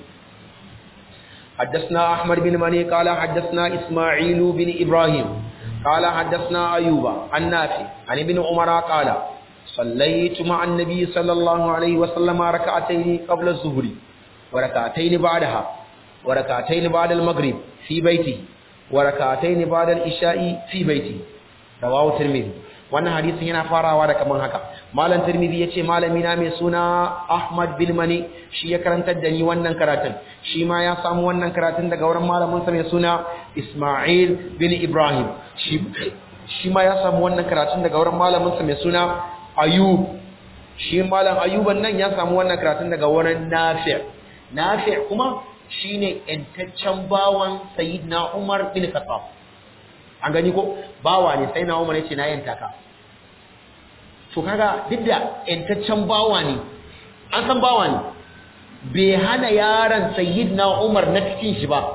حدثنا أحمد بن مني قال حدثنا إسماعيل بن إبراهيم قال حدثنا أيوب عن نافع عن ابن عمر قال صليت مع النبي صلى الله عليه وسلم ركعتين قبل الظهر وركعتين بعدها وركعتين بعد المغرب في بيته وركعتين بعد العشاء في بيته رواه الترمذي wannan hadisin yana farawa da kaman haka malam tirmidhi yace malami na mai suna ahmad bin mani shi ya karantar da ni wannan karatun shi ma ya samu wannan karatun daga wurin malamin sa mai suna isma'il bin ibrahim shi shi ma ya samu wannan karatun daga wurin malamin sa mai suna ayub shi malam ayuban nan ya samu wannan karatun daga wurin nafi' nafi' kuma shine entaccen bawan sayyidina umar bin khattab an gani ko bawa ne sai na umar yace na yanta ka to kaga duk da entaccen bawa ne an san bawa ne bai hana yaron sayyidina umar na cikin shi ba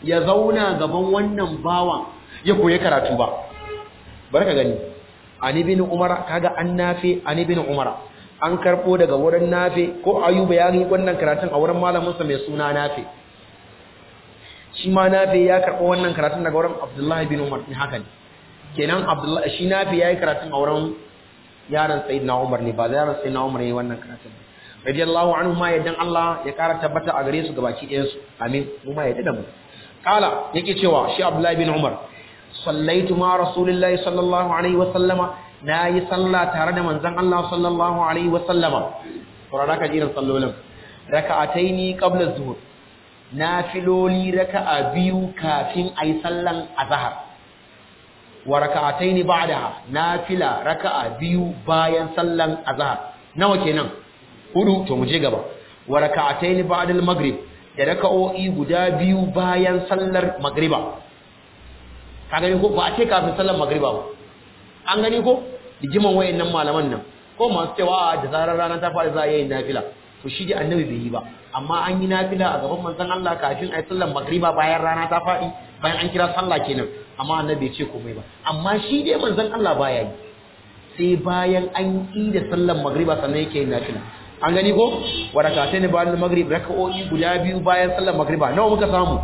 ya zauna gaban wannan bawan ya koyi karatu ba barka gani ani bin umara kaga an nafi ani bin umara an karbo daga wurin nafi ko ayuba ya yi wannan karatun a wurin malamin sa mai suna nafi shi ma nafi ya karbo wannan karatun daga wurin abdullahi bin umar ne haka ne kenan abdullahi shi nafi yayi karatun a wurin yaron sayyidina umar ne ba yaron sayyidina umar yayi wannan karatun radiyallahu anhu ma yaddan Allah ya kara tabbata a gare su gabaki ɗayan su amin mu ma yadda da mu kala yake cewa shi abdullahi bin umar sallaitu ma rasulillahi sallallahu alaihi wa sallama nayi sallah tare da manzon Allah sallallahu alaihi wa sallama saurara ka jiran sallolin raka'ataini qabla zuhur nafiloli raka'a biyu kafin ayi sallan azhar wa raka'ataini ba'daha nafila raka'a biyu bayan sallan azhar nawa kenan hudu to mu je gaba wa raka'ataini ba'da al-maghrib da raka'o'i guda biyu bayan sallar magriba ka gani ko ba a ce kafin sallar magriba ba an gani ko rigiman wayannan malaman nan ko masu cewa da zarar rana ta fara za a yi nafila to shi da annabi bai yi ba amma an yi nafila a gaban manzon Allah kafin a yi sallar magriba bayan rana ta faɗi bayan an kira sallah kenan amma annabi bai ce komai ba amma shi dai manzon Allah baya yi sai bayan an yi da sallar magriba sannan yake yin nafila an gani ko warakata ne bayan magrib raka'o'i guda biyu bayan sallar magriba nawa muka samu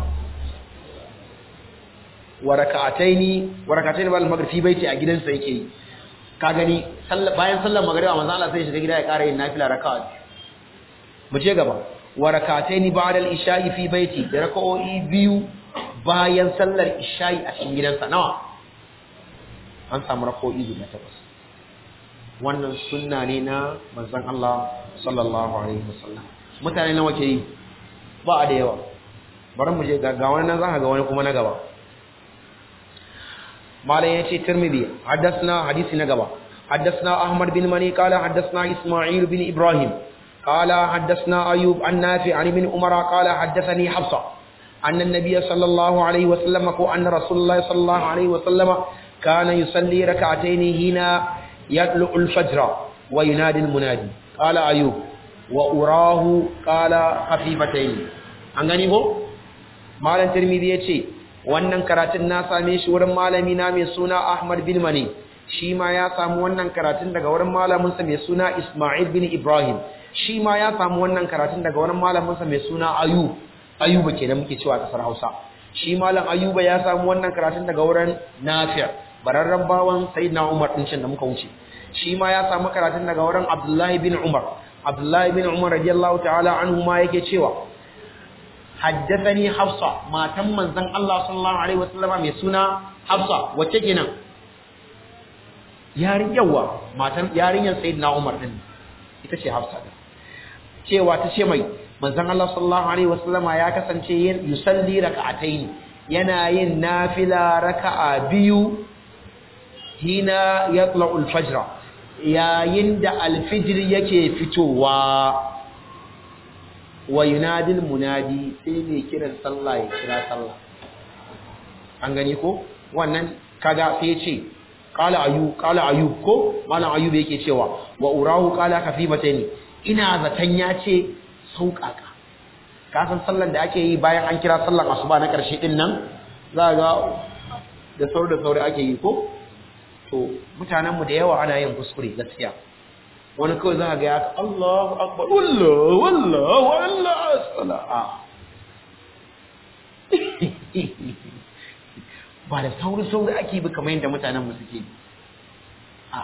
warakataini warakataini bayan magrib fi baiti a gidansa yake yi ka gani bayan sallar magriba manzo Allah sai shiga gida ya ƙara yin nafila raka'a mu je gaba warakataini ba'da al-isha'i fi baiti da raka'o'i biyu bayan sallar isha'i a cikin gidansa nawa an samu raka'o'i guda takwas wannan sunna ne na manzon Allah sallallahu alaihi wasallam mutane nawa ke yi ba a da yawa bari mu je ga wani nan zaka ga wani kuma na gaba malam yace tirmidhi haddathna hadisi na gaba haddathna ahmad bin mani qala haddathna isma'il bin ibrahim qala haddathna ayub an nafi an ibn umar qala haddathani hafsa anna an-nabiy sallallahu alaihi wasallam ko anna rasulullah sallallahu alaihi wasallam kana yusalli rak'atayn hina yatlu al-fajr wa yunadi al-munadi qala ayub wa urahu qala khafifatayn an gani ko malam tirmidhi yace wannan karatun na same shi wurin malami na mai suna ahmad bin mani shi ma ya samu wannan karatun daga wurin malamin sa mai suna isma'il bin ibrahim shi ma ya samu wannan karatun daga wurin malamin sa mai suna ayub ayuba kenan muke cewa kasar hausa shi malam ayuba ya samu wannan karatun daga wurin nafi' bararren bawan sayyidina umar din da muka wuce shi ma ya samu karatun daga wurin Abdullahi bin Umar Abdullahi bin Umar radiyallahu ta'ala anhu ma yake cewa haddathani Hafsa matan manzon Allah sallallahu alaihi wasallama mai suna Hafsa wacce kenan yarin yawa matan yarinyar sayyidina Umar din ita ce Hafsa din cewa ta ce mai manzon Allah sallallahu alaihi wasallama ya kasance yin yusalli raka'ataini yana yin nafila raka'a biyu hina yatla'ul fajr yayin da alfijir yake fitowa wa yunadil munadi sai mai kiran sallah ya kira sallah an gani ko wannan kaga sai ce qala ayu qala ayub ko malam ayub yake cewa wa urahu qala khafifataini ina zatan ya ce sauƙaƙa ka san sallan da ake yi bayan an kira sallan asuba na ƙarshe din nan za ga da sauri da sauri ake yi ko to mutanenmu da yawa ana yin kuskure gaskiya wani kawai za a ga ya Allahu akbar wallah wallah wallah sala'a ba da sauri sauri ake bi kamar yadda mutanenmu suke a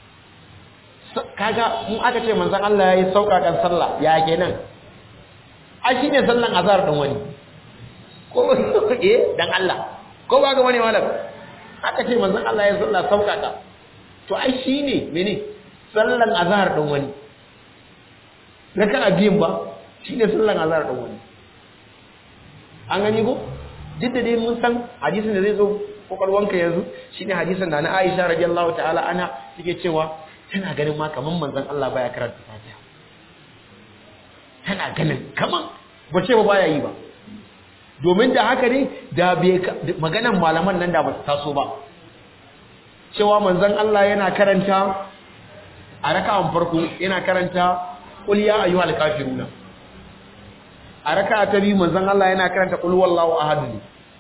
kaga mun aka ce manzon Allah yayi sauƙaƙan sallah ya kenan a shine sallan azhar din wani ko eh dan Allah ko ba ga wani malam aka ce manzon Allah ya sallah sauƙaƙa to ai shine mene sallan azhar din wani raka'a biyun ba shine sallan azhar din wani an gani ko duk da dai mun san hadisin da zai zo kokarwanka yanzu shine hadisin da na Aisha radiyallahu ta'ala ana take cewa tana ganin ma kaman manzon Allah baya karanta Fatiha tana ganin kaman bace ba baya yi ba domin da haka ne da maganan malaman nan da ba su taso ba cewa manzon Allah yana karanta a raka'an farko yana karanta qul ya ayyuhal kafiruna a raka'a ta biyu manzon Allah yana karanta qul wallahu ahad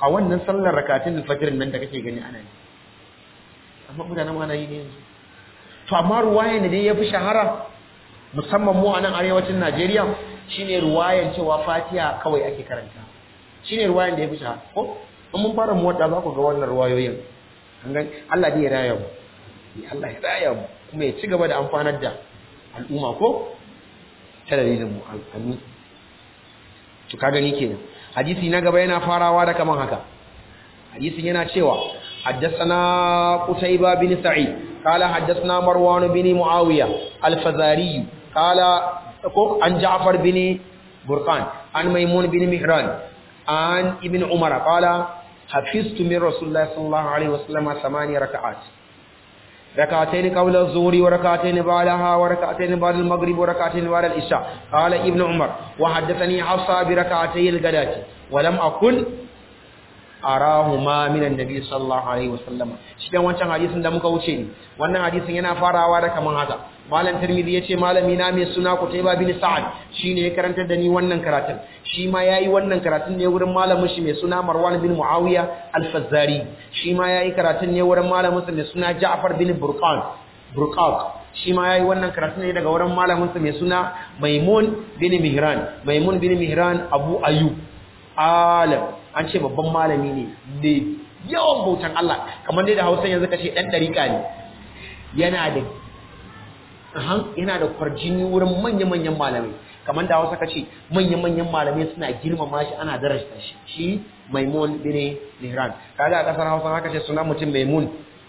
a wannan sallar rakatun fajr nan da kake gani ana yi amma mutanen ma na yi ne yanzu to amma ruwayan da dai yafi shahara musamman mu a nan arewacin Najeriya shine ruwayan cewa Fatiha kawai ake karanta shine ruwayan da yafi shahara ko in mun fara mu wadda za ku ga wannan ruwayoyin an ga Allah dai ya raya mu Allah ya raya mu kuma ya ci gaba da amfanar da al'umma ko ta dalilin mu amin to ka gani kenan hadisi na gaba yana farawa da kaman haka hadisin yana cewa حدثنا قتيبة بن سعيد قال حدثنا مروان بن معاوية الفزاري قال عن جعفر بن برقان عن ميمون بن مهران عن ابن عمر قال حفظت من رسول الله صلى الله عليه وسلم ثمانية ركعات ركعتين قبل الظهر وركعتين بعدها وركعتين بعد المغرب وركعتين بعد العشاء قال ابن عمر وحدثني حفصة بركعتي الغداة ولم أكن arahuma minan nabi sallallahu alaihi wasallam shi dan wancan hadisin da muka wuce ne wannan hadisin yana farawa da kaman haka malam tirmidhi yace malami na mai suna kutayba bin sa'ad shine ya karantar da ni wannan karatun shi ma yayi wannan karatun ne wurin malamin shi mai suna marwan bin muawiya al-fazzari shi ma yayi karatun ne wurin malamin sa mai suna ja'far bin burqan burqaq shi ma yayi wannan karatun ne daga wurin malamin sa mai suna maimun bin mihran maimun bin mihran abu ayyub alam an ce babban malami ne ne yawan bautan Allah kamar dai da Hausa yanzu kace dan dariƙa ne yana da ahan yana da kwarjini wurin manya-manyan malamai kamar da Hausa kace manya-manyan malamai suna girmama shi ana darasta shi shi Maimun bin Mihran kaga a kasar Hausa haka ce suna mutum Maimun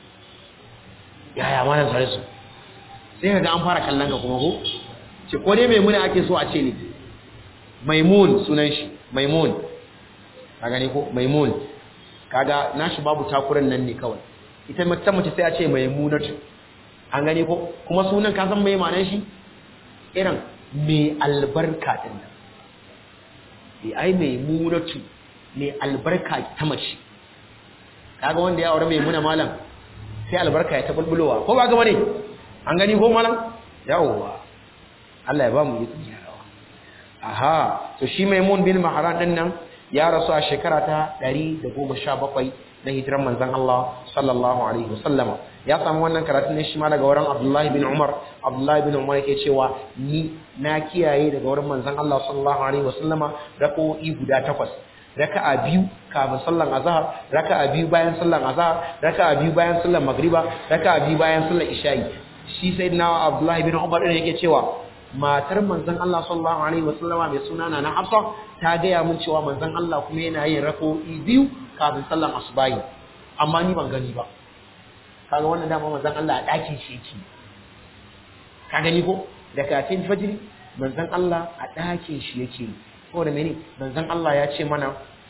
yaya malam sare su sai kaga an fara kallon ka kuma ko ce ko dai Maimuna ake so a ce ne Maimun sunan shi Maimun ka gani ko maimun kaga nashi babu takuran nan ne kawai ita mace mace sai a ce maimunatu an gani ko kuma sunan ka san mai ma'anar shi irin mai albarka din nan eh ai maimunatu mai albarka ta mace kaga wanda ya aure maimuna malam sai albarka ya ta bulbulowa ko ba ga bane an gani ko malam yawwa Allah ya ba mu yi tsiyarawa aha to shi maimun bin mahran din nan ya rasu a shekara ta 117 na hijiran manzon Allah sallallahu alaihi wasallam ya samu wannan karatun ne shi ma daga wurin Abdullahi bin Umar Abdullahi bin Umar yake cewa ni na kiyaye daga wurin manzon Allah sallallahu alaihi wasallam rak'o'i guda takwas raka'a biyu kafin sallan azhar raka'a biyu bayan sallan azhar raka'a biyu bayan sallan magriba raka'a biyu bayan sallan isha'i shi sayyidina Abdullahi bin Umar ne yake cewa matar manzon Allah sallallahu alaihi wasallama mai suna na Hafsa ta gaya mun cewa manzon Allah kuma yana yin rako'i biyu kafin sallan asubahi amma ni ban gani ba kaga wannan dama manzon Allah a dakin shi yake ka gani ko da kafin fajiri manzon Allah a dakin shi yake saboda mene manzon Allah ya ce mana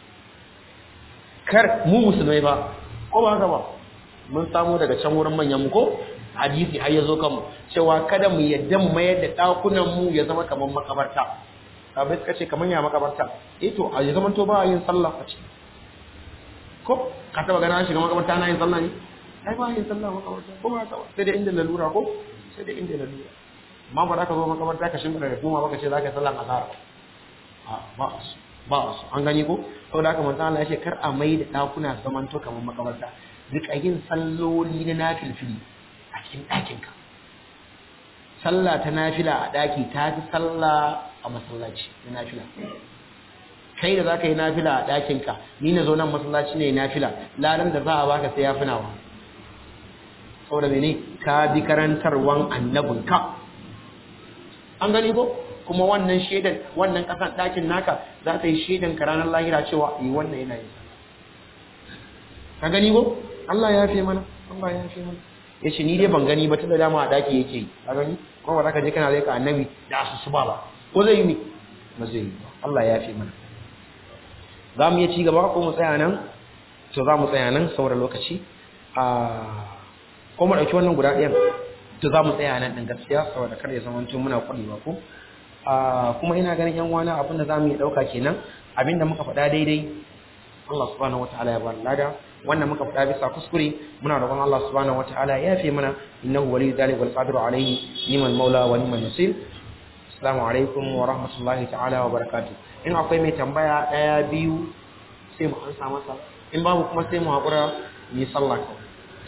kar mu musulmai ba ko ba haka ba mun samu daga can wurin manyan mu ko hadisi har yazo kanmu cewa kada mu yadda mu mayar da dakunan mu ya zama kamar makabarta kabai suka ce kamar ya makabarta eh to a zaman to ba yin sallah a ciki ko ka taba gana shiga makabarta na yin sallah ne ai ba yin sallah makabarta ko ba ta sai da inda lalura ko sai da inda lalura amma ba za ka zo makabarta ka shimfida da kuma baka ce za ka yi sallah azhar a ba su ba su an gani ko saboda haka manzo Allah ya ce kar a mai da dakuna zaman to kamar makabarta rika yin salloli na nafilfili a cikin ɗakinka sallah ta nafila a ɗaki ta fi sallah a masallaci na nafila kai da za ka yi nafila a ɗakinka ni na zo nan masallaci ne nafila ladan da za a baka sai ya fi nawa saboda mene ka bi karantarwan annabinka an gani ko kuma wannan shaidan wannan ƙasan ɗakin naka za ta yi shaidan ka ranar lahira cewa yi wannan yana yin ka gani ko Allah ya fi mana Allah ya fi mana ya ce ni dai ban gani ba tunda dama a daki yake yi a gani kuma ba za ka je kana zai ka annabi da asusu ba ba ko zai yi ne ba zai yi ba Allah ya fi mana za mu iya ci gaba ko mu tsaya nan to za mu tsaya nan saboda lokaci a ko mu ɗauki wannan guda ɗayan to za mu tsaya nan ɗin gaskiya saboda kar ya zama tun muna kuɗi ba ko kuma ina ganin yan wana abin da za mu iya ɗauka kenan abin da muka faɗa daidai Allah subhanahu wataala ya bar lada wannan muka faɗa bisa kuskure muna roƙon Allah subhanahu wataala ya fi mana innahu waliyyu dhalika wal qadiru alayhi niman maula wa niman nasir assalamu alaikum wa rahmatullahi ta'ala wa barakatuh in akwai mai tambaya daya biyu sai mu ansa masa in babu kuma sai mu haƙura mu yi sallah kawai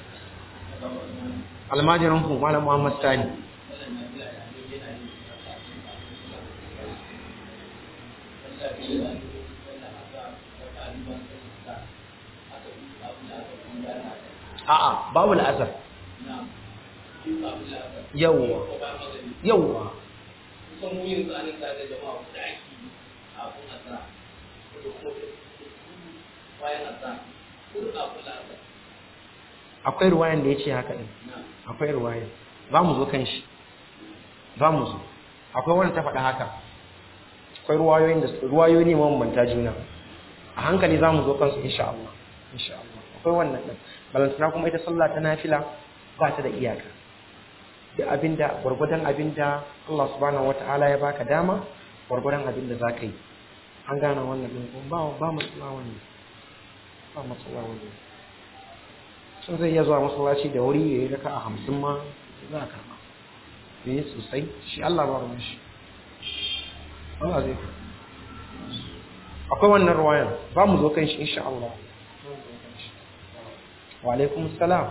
almajirin ku malam muhammad sani a'a babu la'asar yawwa yawwa akwai ruwayan da ya ce haka ɗin akwai ruwayan za mu zo kan shi za mu zo akwai wanda ta faɗa haka akwai ruwayoyin da ruwayoyi ne mabambanta juna a hankali za mu zo kansu insha Allah insha Allah akwai wannan ɗin balantana kuma ita sallah ta nafila ba ta da iyaka da abinda gwargwadon abinda Allah subhanahu wataala ya baka dama gwargwadon abinda za ka yi an gane wannan ɗin ba ba matsala wannan ba matsala wannan sun zai iya zuwa masallaci da wuri ya yi raka a hamsin ma za a karɓa ya yi sosai shi Allah ba ruwan shi Allah zai ka akwai wannan ruwayan ba mu zo kan shi insha Allah wa alaikum salam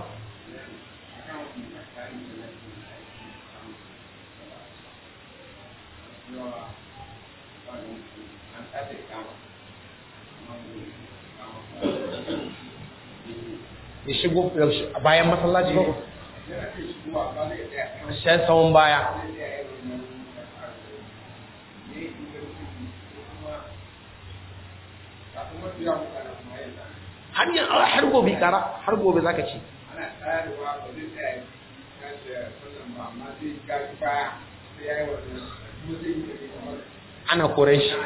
ya shigo bayan masallaci ba shan tsawon baya har yin har gobe kara har gobe zaka ci ana kore shi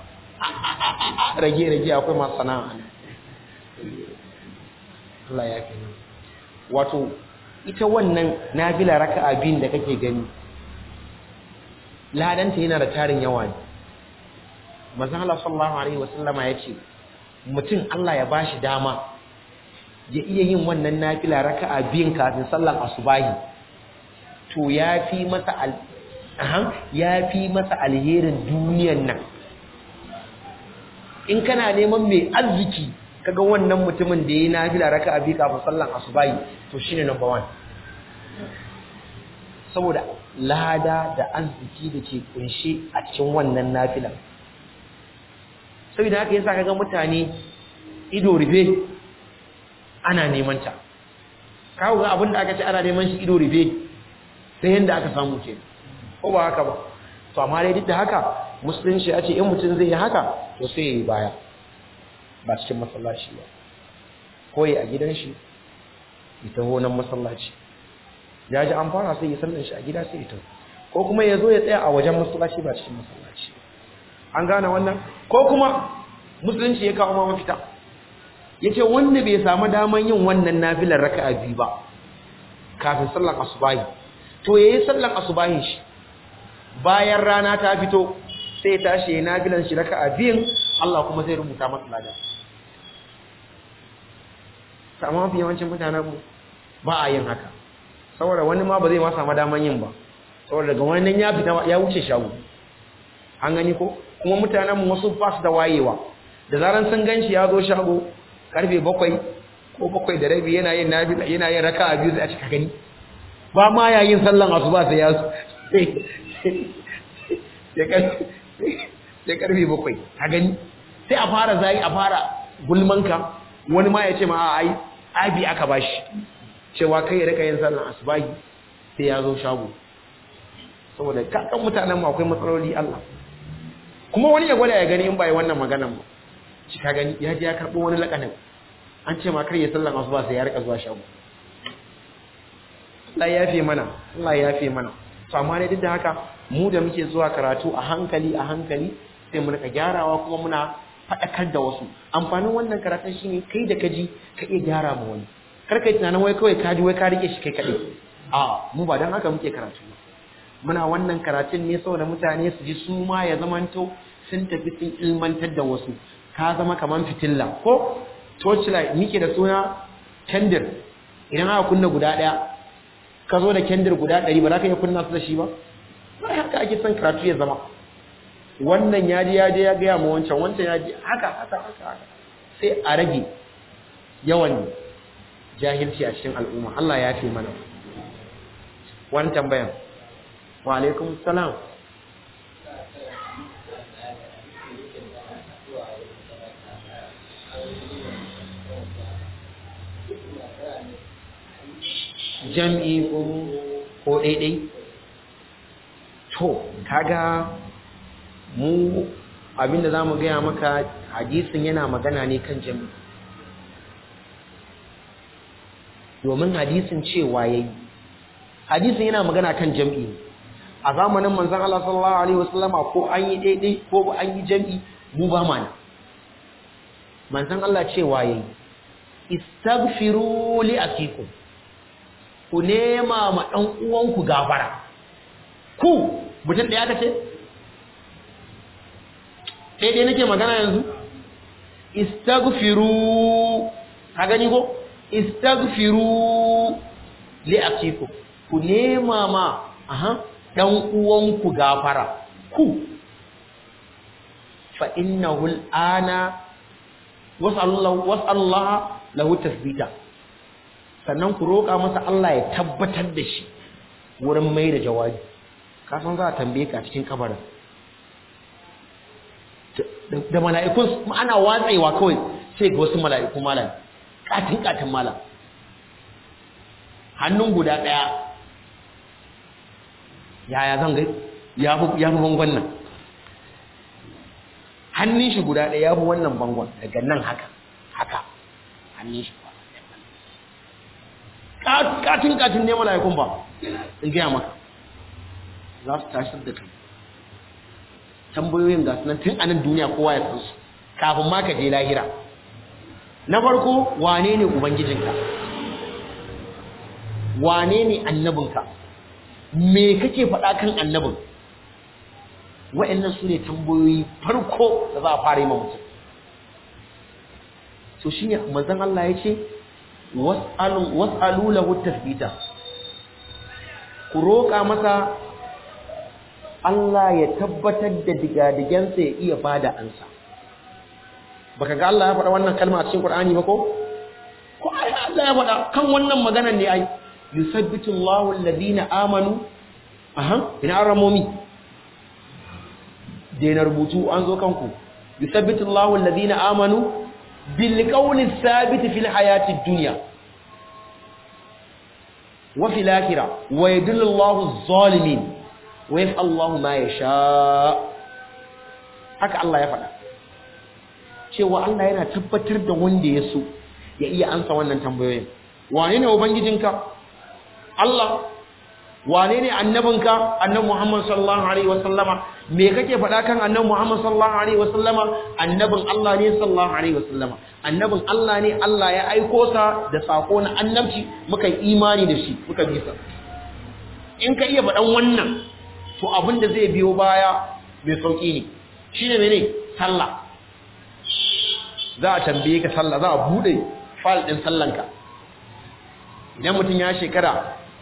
rage rage akwai masu sana'a Allah ya fi wato ita wannan nafila raka'a biyun da kake gani ladanta yana da tarin yawa ne manzon Allah sallallahu alaihi wasallama yace mutum Allah ya bashi dama ya iya yin wannan nafila raka'a biyun kafin sallar asubahi to yafi masa al yafi masa alherin duniyan nan in kana neman mai arziki kaga wannan mutumin da yayi nafila raka'a biyu kafin sallar asubahi to shine number 1 saboda lada da arziki da ke kunshe a cikin wannan nafilan saboda haka yasa kaga mutane ido rufe ana neman ta kawo ga abin da aka ce ana neman shi ido rufe sai yanda aka samu ke ko ba haka ba to amma dai duk da haka musulunci ya ce in mutum zai yi haka to sai ya yi baya ba cikin masallaci ba ko ya a gidan shi ya taho nan masallaci ya ji an fara sai ya sallan shi a gida sai ya taho ko kuma ya zo ya tsaya a wajen masallaci ba cikin masallaci an gane wannan ko kuma musulunci ya kawo ma mafita ya ce wanda bai samu daman yin wannan nafilar raka'a biyu ba kafin sallan asubahi to ya yi sallan asubahin shi bayan rana ta fito sai ya tashi ya nafilan shi raka'a biyun Allah kuma zai rubuta masa ladan amma mafi yawancin mutanen mu ba a yin haka saboda wani ma ba zai ma samu daman yin ba saboda daga wannan ya fita ya wuce shago an gani ko kuma mutanen mu wasu ba su da wayewa da zaran sun ganshi ya zo shago karfe bakwai ko bakwai da rabi yana yin nafila yana yin raka'a biyu sai a cika gani ba ma ya yin sallan asuba sai ya sai karfe bakwai a gani sai a fara zai a fara gulmanka wani ma ya ce ma ai abi aka bashi cewa kai ya rika yin sallan asubahi sai ya zo shago saboda kakan mutanen mu akwai matsaloli Allah kuma wani ya gwada ya gani in bai wannan maganan ba shi ka gani ya je ya karbo wani lakanin an ce ma kar ya sallan asuba sai ya rika zuwa shago Allah ya yafe mana Allah ya yafe mana to amma dai duk da haka mu da muke zuwa karatu a hankali a hankali sai mu rika gyarawa kuma muna faɗakar da wasu amfanin wannan karatun shine kai da kaji ka iya gyara ma wani kar kai tunanin wai kawai kaji wai ka rike shi kai kaɗai a mu ba don haka muke karatu muna wannan karatun ne saboda mutane su ji su ma ya zamanto sun tafi sun ilmantar da wasu ka zama kamar fitilla ko torchlight muke da suna kendir idan aka kunna guda ɗaya ka zo da kendir guda ɗari ba za ka iya kunna su da shi ba ba haka ake son karatu ya zama wannan ya ji ya je ya gaya ma wancan wancan ya ji haka haka haka haka sai a rage yawan jahilci a cikin al'umma Allah ya fi mana wani tambayan wa alaikum salam jam'i ko ko daidai to kaga mu abinda zamu gaya maka hadisin yana magana ne kan jam'i domin hadisin cewa yayi hadisin yana magana kan jam'i a zamanin manzon Allah sallallahu alaihi wasallama ko an yi daidai ko an yi jam'i mu ba ma manzon Allah cewa yayi istaghfiru li akikum ku nema ma dan uwanku gafara ku mutum da ya kace daidai nake magana yanzu istaghfiru ka gani ko istaghfiru li akikum ku nema ma aha dan uwanku gafara ku fa innahu al'ana was'allahu was'allaha lahu tasbita sannan ku roƙa masa Allah ya tabbatar da shi wurin mai da jawabi ka san za a tambaye ka cikin kabarin da mala'ikun ana watsewa kawai sai ga wasu mala'iku malam katin katin malam hannun guda ɗaya yaya zan ga ya fi bangon nan hannun shi guda ɗaya ya fi wannan bangon daga nan haka haka hannun shi katin katin ne mala'ikun ba in gaya maka za su tashi da kai tambayoyin ga sunan tun anan duniya kowa ya san su kafin ma ka je lahira na farko wane ne ubangijinka wane ne annabinka me kake faɗa kan annabin wa'annan su ne tambayoyi farko da za a fara yi ma mutum to shine manzon Allah ya ce was'alu was'alu lahu tasbita ku roƙa masa Allah ya tabbatar da digadigensa ya iya bada ansa baka ga Allah ya faɗa wannan kalma a cikin Qur'ani ba ko ko ai Allah ya faɗa kan wannan maganar ne ai yusabbitu Allahu alladhina amanu aha ina aramomi na rubutu an zo kanku yusabbitu Allahu alladhina amanu bil qawli thabit fil hayati dunya wa fil akhirah wa yadullu Allahu adh-dhalimin wa yaf'alu Allahu ma yasha haka Allah ya faɗa cewa Allah yana tabbatar da wanda ya so ya iya ansa wannan tambayoyin wane ne ubangijinka Allah wane ne annabinka annabi Muhammad sallallahu alaihi wasallama me kake faɗa kan annabi Muhammad sallallahu alaihi wasallama annabin Allah ne sallallahu alaihi wasallama annabin Allah ne Allah ya aiko sa da sako na annabci muka yi imani da shi muka bi sa in ka iya faɗan wannan to abin da zai biyo baya mai sauki ne shine mene sallah za a tambaye ka sallah za a bude file din sallanka idan mutum ya shekara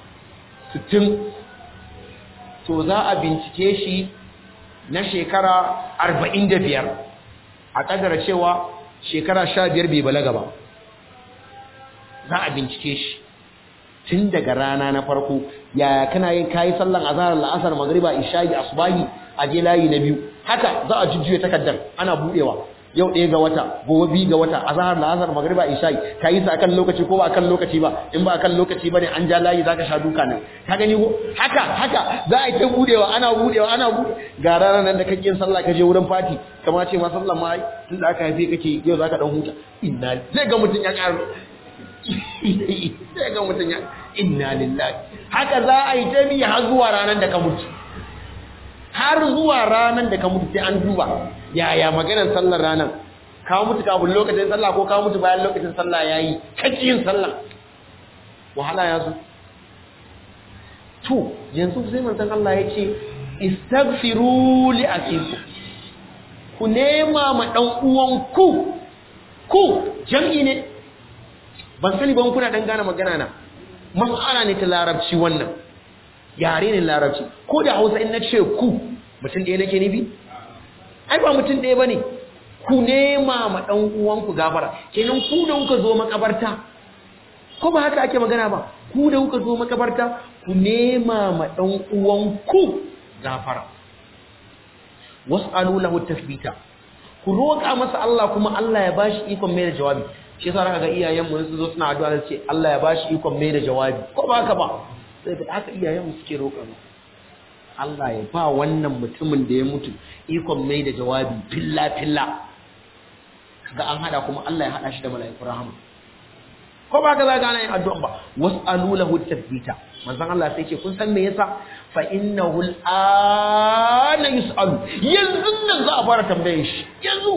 60 to za a bincike shi na shekara 45 a kadara cewa shekara 15 bai balaga ba za a bincike shi tun daga rana na farko yaya kana yin kayi sallan azhar la'asar magriba isha'i asbahi a je layi na biyu haka za a jujjuye takardar ana budewa yau ɗaya ga wata gobe biyu ga wata azhar la'asar magriba isha'i ka yi sa akan lokaci ko ba akan lokaci ba in ba akan lokaci ba ne an ja layi zaka sha duka nan ka gani ko haka haka za a yi ta budewa ana budewa ana bude ga ranar nan da kake yin sallah ka je wurin fati kamar ce ma sallah ma ai tun da aka haife kake yau zaka dan huta inna zai ga mutun ya ƙaro sai ga mutum ya inna lillahi haka za a yi ta bi har zuwa ranar da ka mutu har zuwa ranar da ka mutu sai an duba yaya maganar sallar ranar ka mutu kafin lokacin sallah ko ka mutu bayan lokacin sallah yayi kake yin sallah wahala ya zo to yanzu sai manzon Allah ya ce istaghfiru li akikum ku nema ma dan uwan ku ku jam'i ne ban sani ban kuna dan gane magana na mas'ala ne ta larabci wannan yare ne larabci ko da Hausa in nace ku mutum ɗaya nake nufi ai ba mutum ɗaya bane ku nema ma dan uwanku gafara kenan ku da kuka zo makabarta ko ba haka ake magana ba ku da kuka zo makabarta ku nema ma dan uwanku gafara was'alu lahu tathbita ku roƙa masa Allah kuma Allah ya bashi ikon mai da jawabi shi yasa zaka ga iyayen mu su zo suna addu'a su ce Allah ya bashi ikon mai da jawabi ko ba haka ba sai da haka iyayen mu suke roƙa mu Allah ya ba wannan mutumin da ya mutu ikon mai da jawabi filla filla ga an hada kuma Allah ya hada shi da mala'ikun rahama ko ba ka za ga yin addu'a ba was'alu lahu tathbita manzon Allah sai ce kun san me yasa fa innahu al'ana yus'alu yanzu nan za a fara tambaye shi yanzu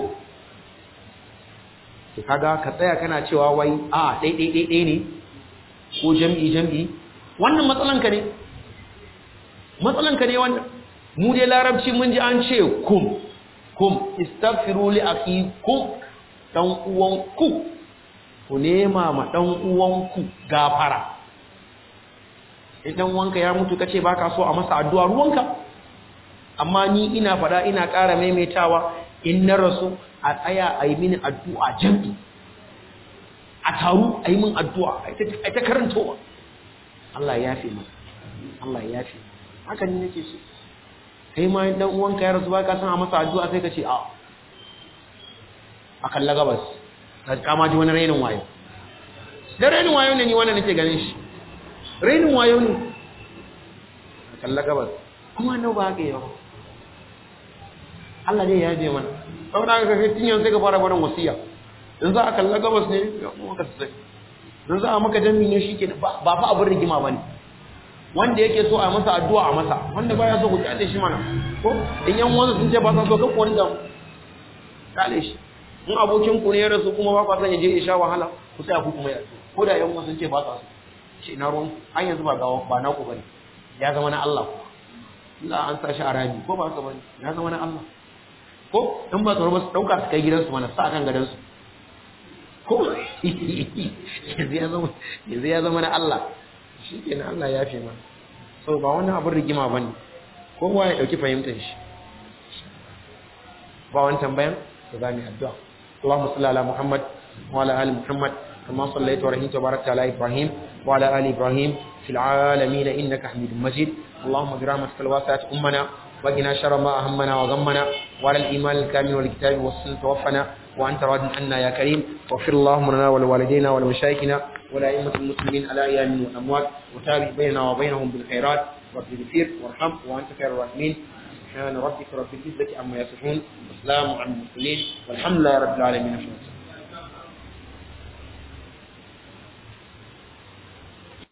to kaga ka tsaya kana cewa wai a dai dai dai dai ne ko jami'i jami'i wannan matsalan ka ne matsalan ka ne wannan mu dai larabci mun ji an ce kum kum istaghfiru li akhikum dan uwan ku ku nema ma dan uwan ku gafara idan wanka ya mutu kace baka so a masa addu'a ruwanka amma ni ina fada ina ƙara maimaitawa in na rasu a tsaya a yi mini addu'a jami'i a taru a yi min addu'a a ta karantowa Allah ya fi mu Allah ya fi haka ni nake so kai ma dan uwanka ya rasu baka san a masa addu'a sai ka ce a a kalla gabas ka kama ji wani rainin wayo da rainin wayo ne ni wannan nake ganin shi rainin wayo ne a kalla gabas kuma nau ba haka yawa Allah zai yaje mana saboda haka kai tun yanzu sai ka fara barin wasiya in za a kalla gabas ne ya kuma ka sai in za a maka jami ne shi ke ba fa abin rigima ba ne wanda yake so a masa addu'a a masa wanda baya so ku kyale shi mana ko in yan wanda sun ce ba sa so ka kuwa da kyale shi in abokin ku ne ya rasu kuma ba kwa san ya je ya sha wahala ku sai ku kuma ya ko da yan sun ce ba sa so shi na ruwan an yanzu ba gawa ba naku bane ya zama na Allah Allah an sa shi a rami ko ba haka bane ya zama na Allah ko in ba tsaro ba su dauka su kai gidansu mana sa kan gadansu ko yanzu ya zama yanzu ya zama na Allah shi kenan Allah ya fi mana so ba wani abin rigima bane kowa ya dauki fahimtar shi ba wani tambayan to za mu addu'a Allahumma salli ala Muhammad wa ala ali Muhammad كما صليت ورحمت وباركت على إبراهيم وعلى آل إبراهيم في العالمين إنك حميد مجيد اللهم برحمتك الواسعة أمنا وقنا شر ما أهمنا وغمنا وعلى الإيمان الكامل والكتاب والسنة توفنا وأنت راض عنا يا كريم واغفر اللهم لنا ولوالدينا ولمشايخنا ولأئمة المسلمين على أيام والأموات وتابع بيننا وبينهم بالخيرات رب اغفر وارحم وأنت خير الراحمين سبحان ربك رب العزة عما يصفون وسلام على المرسلين والحمد لله رب العالمين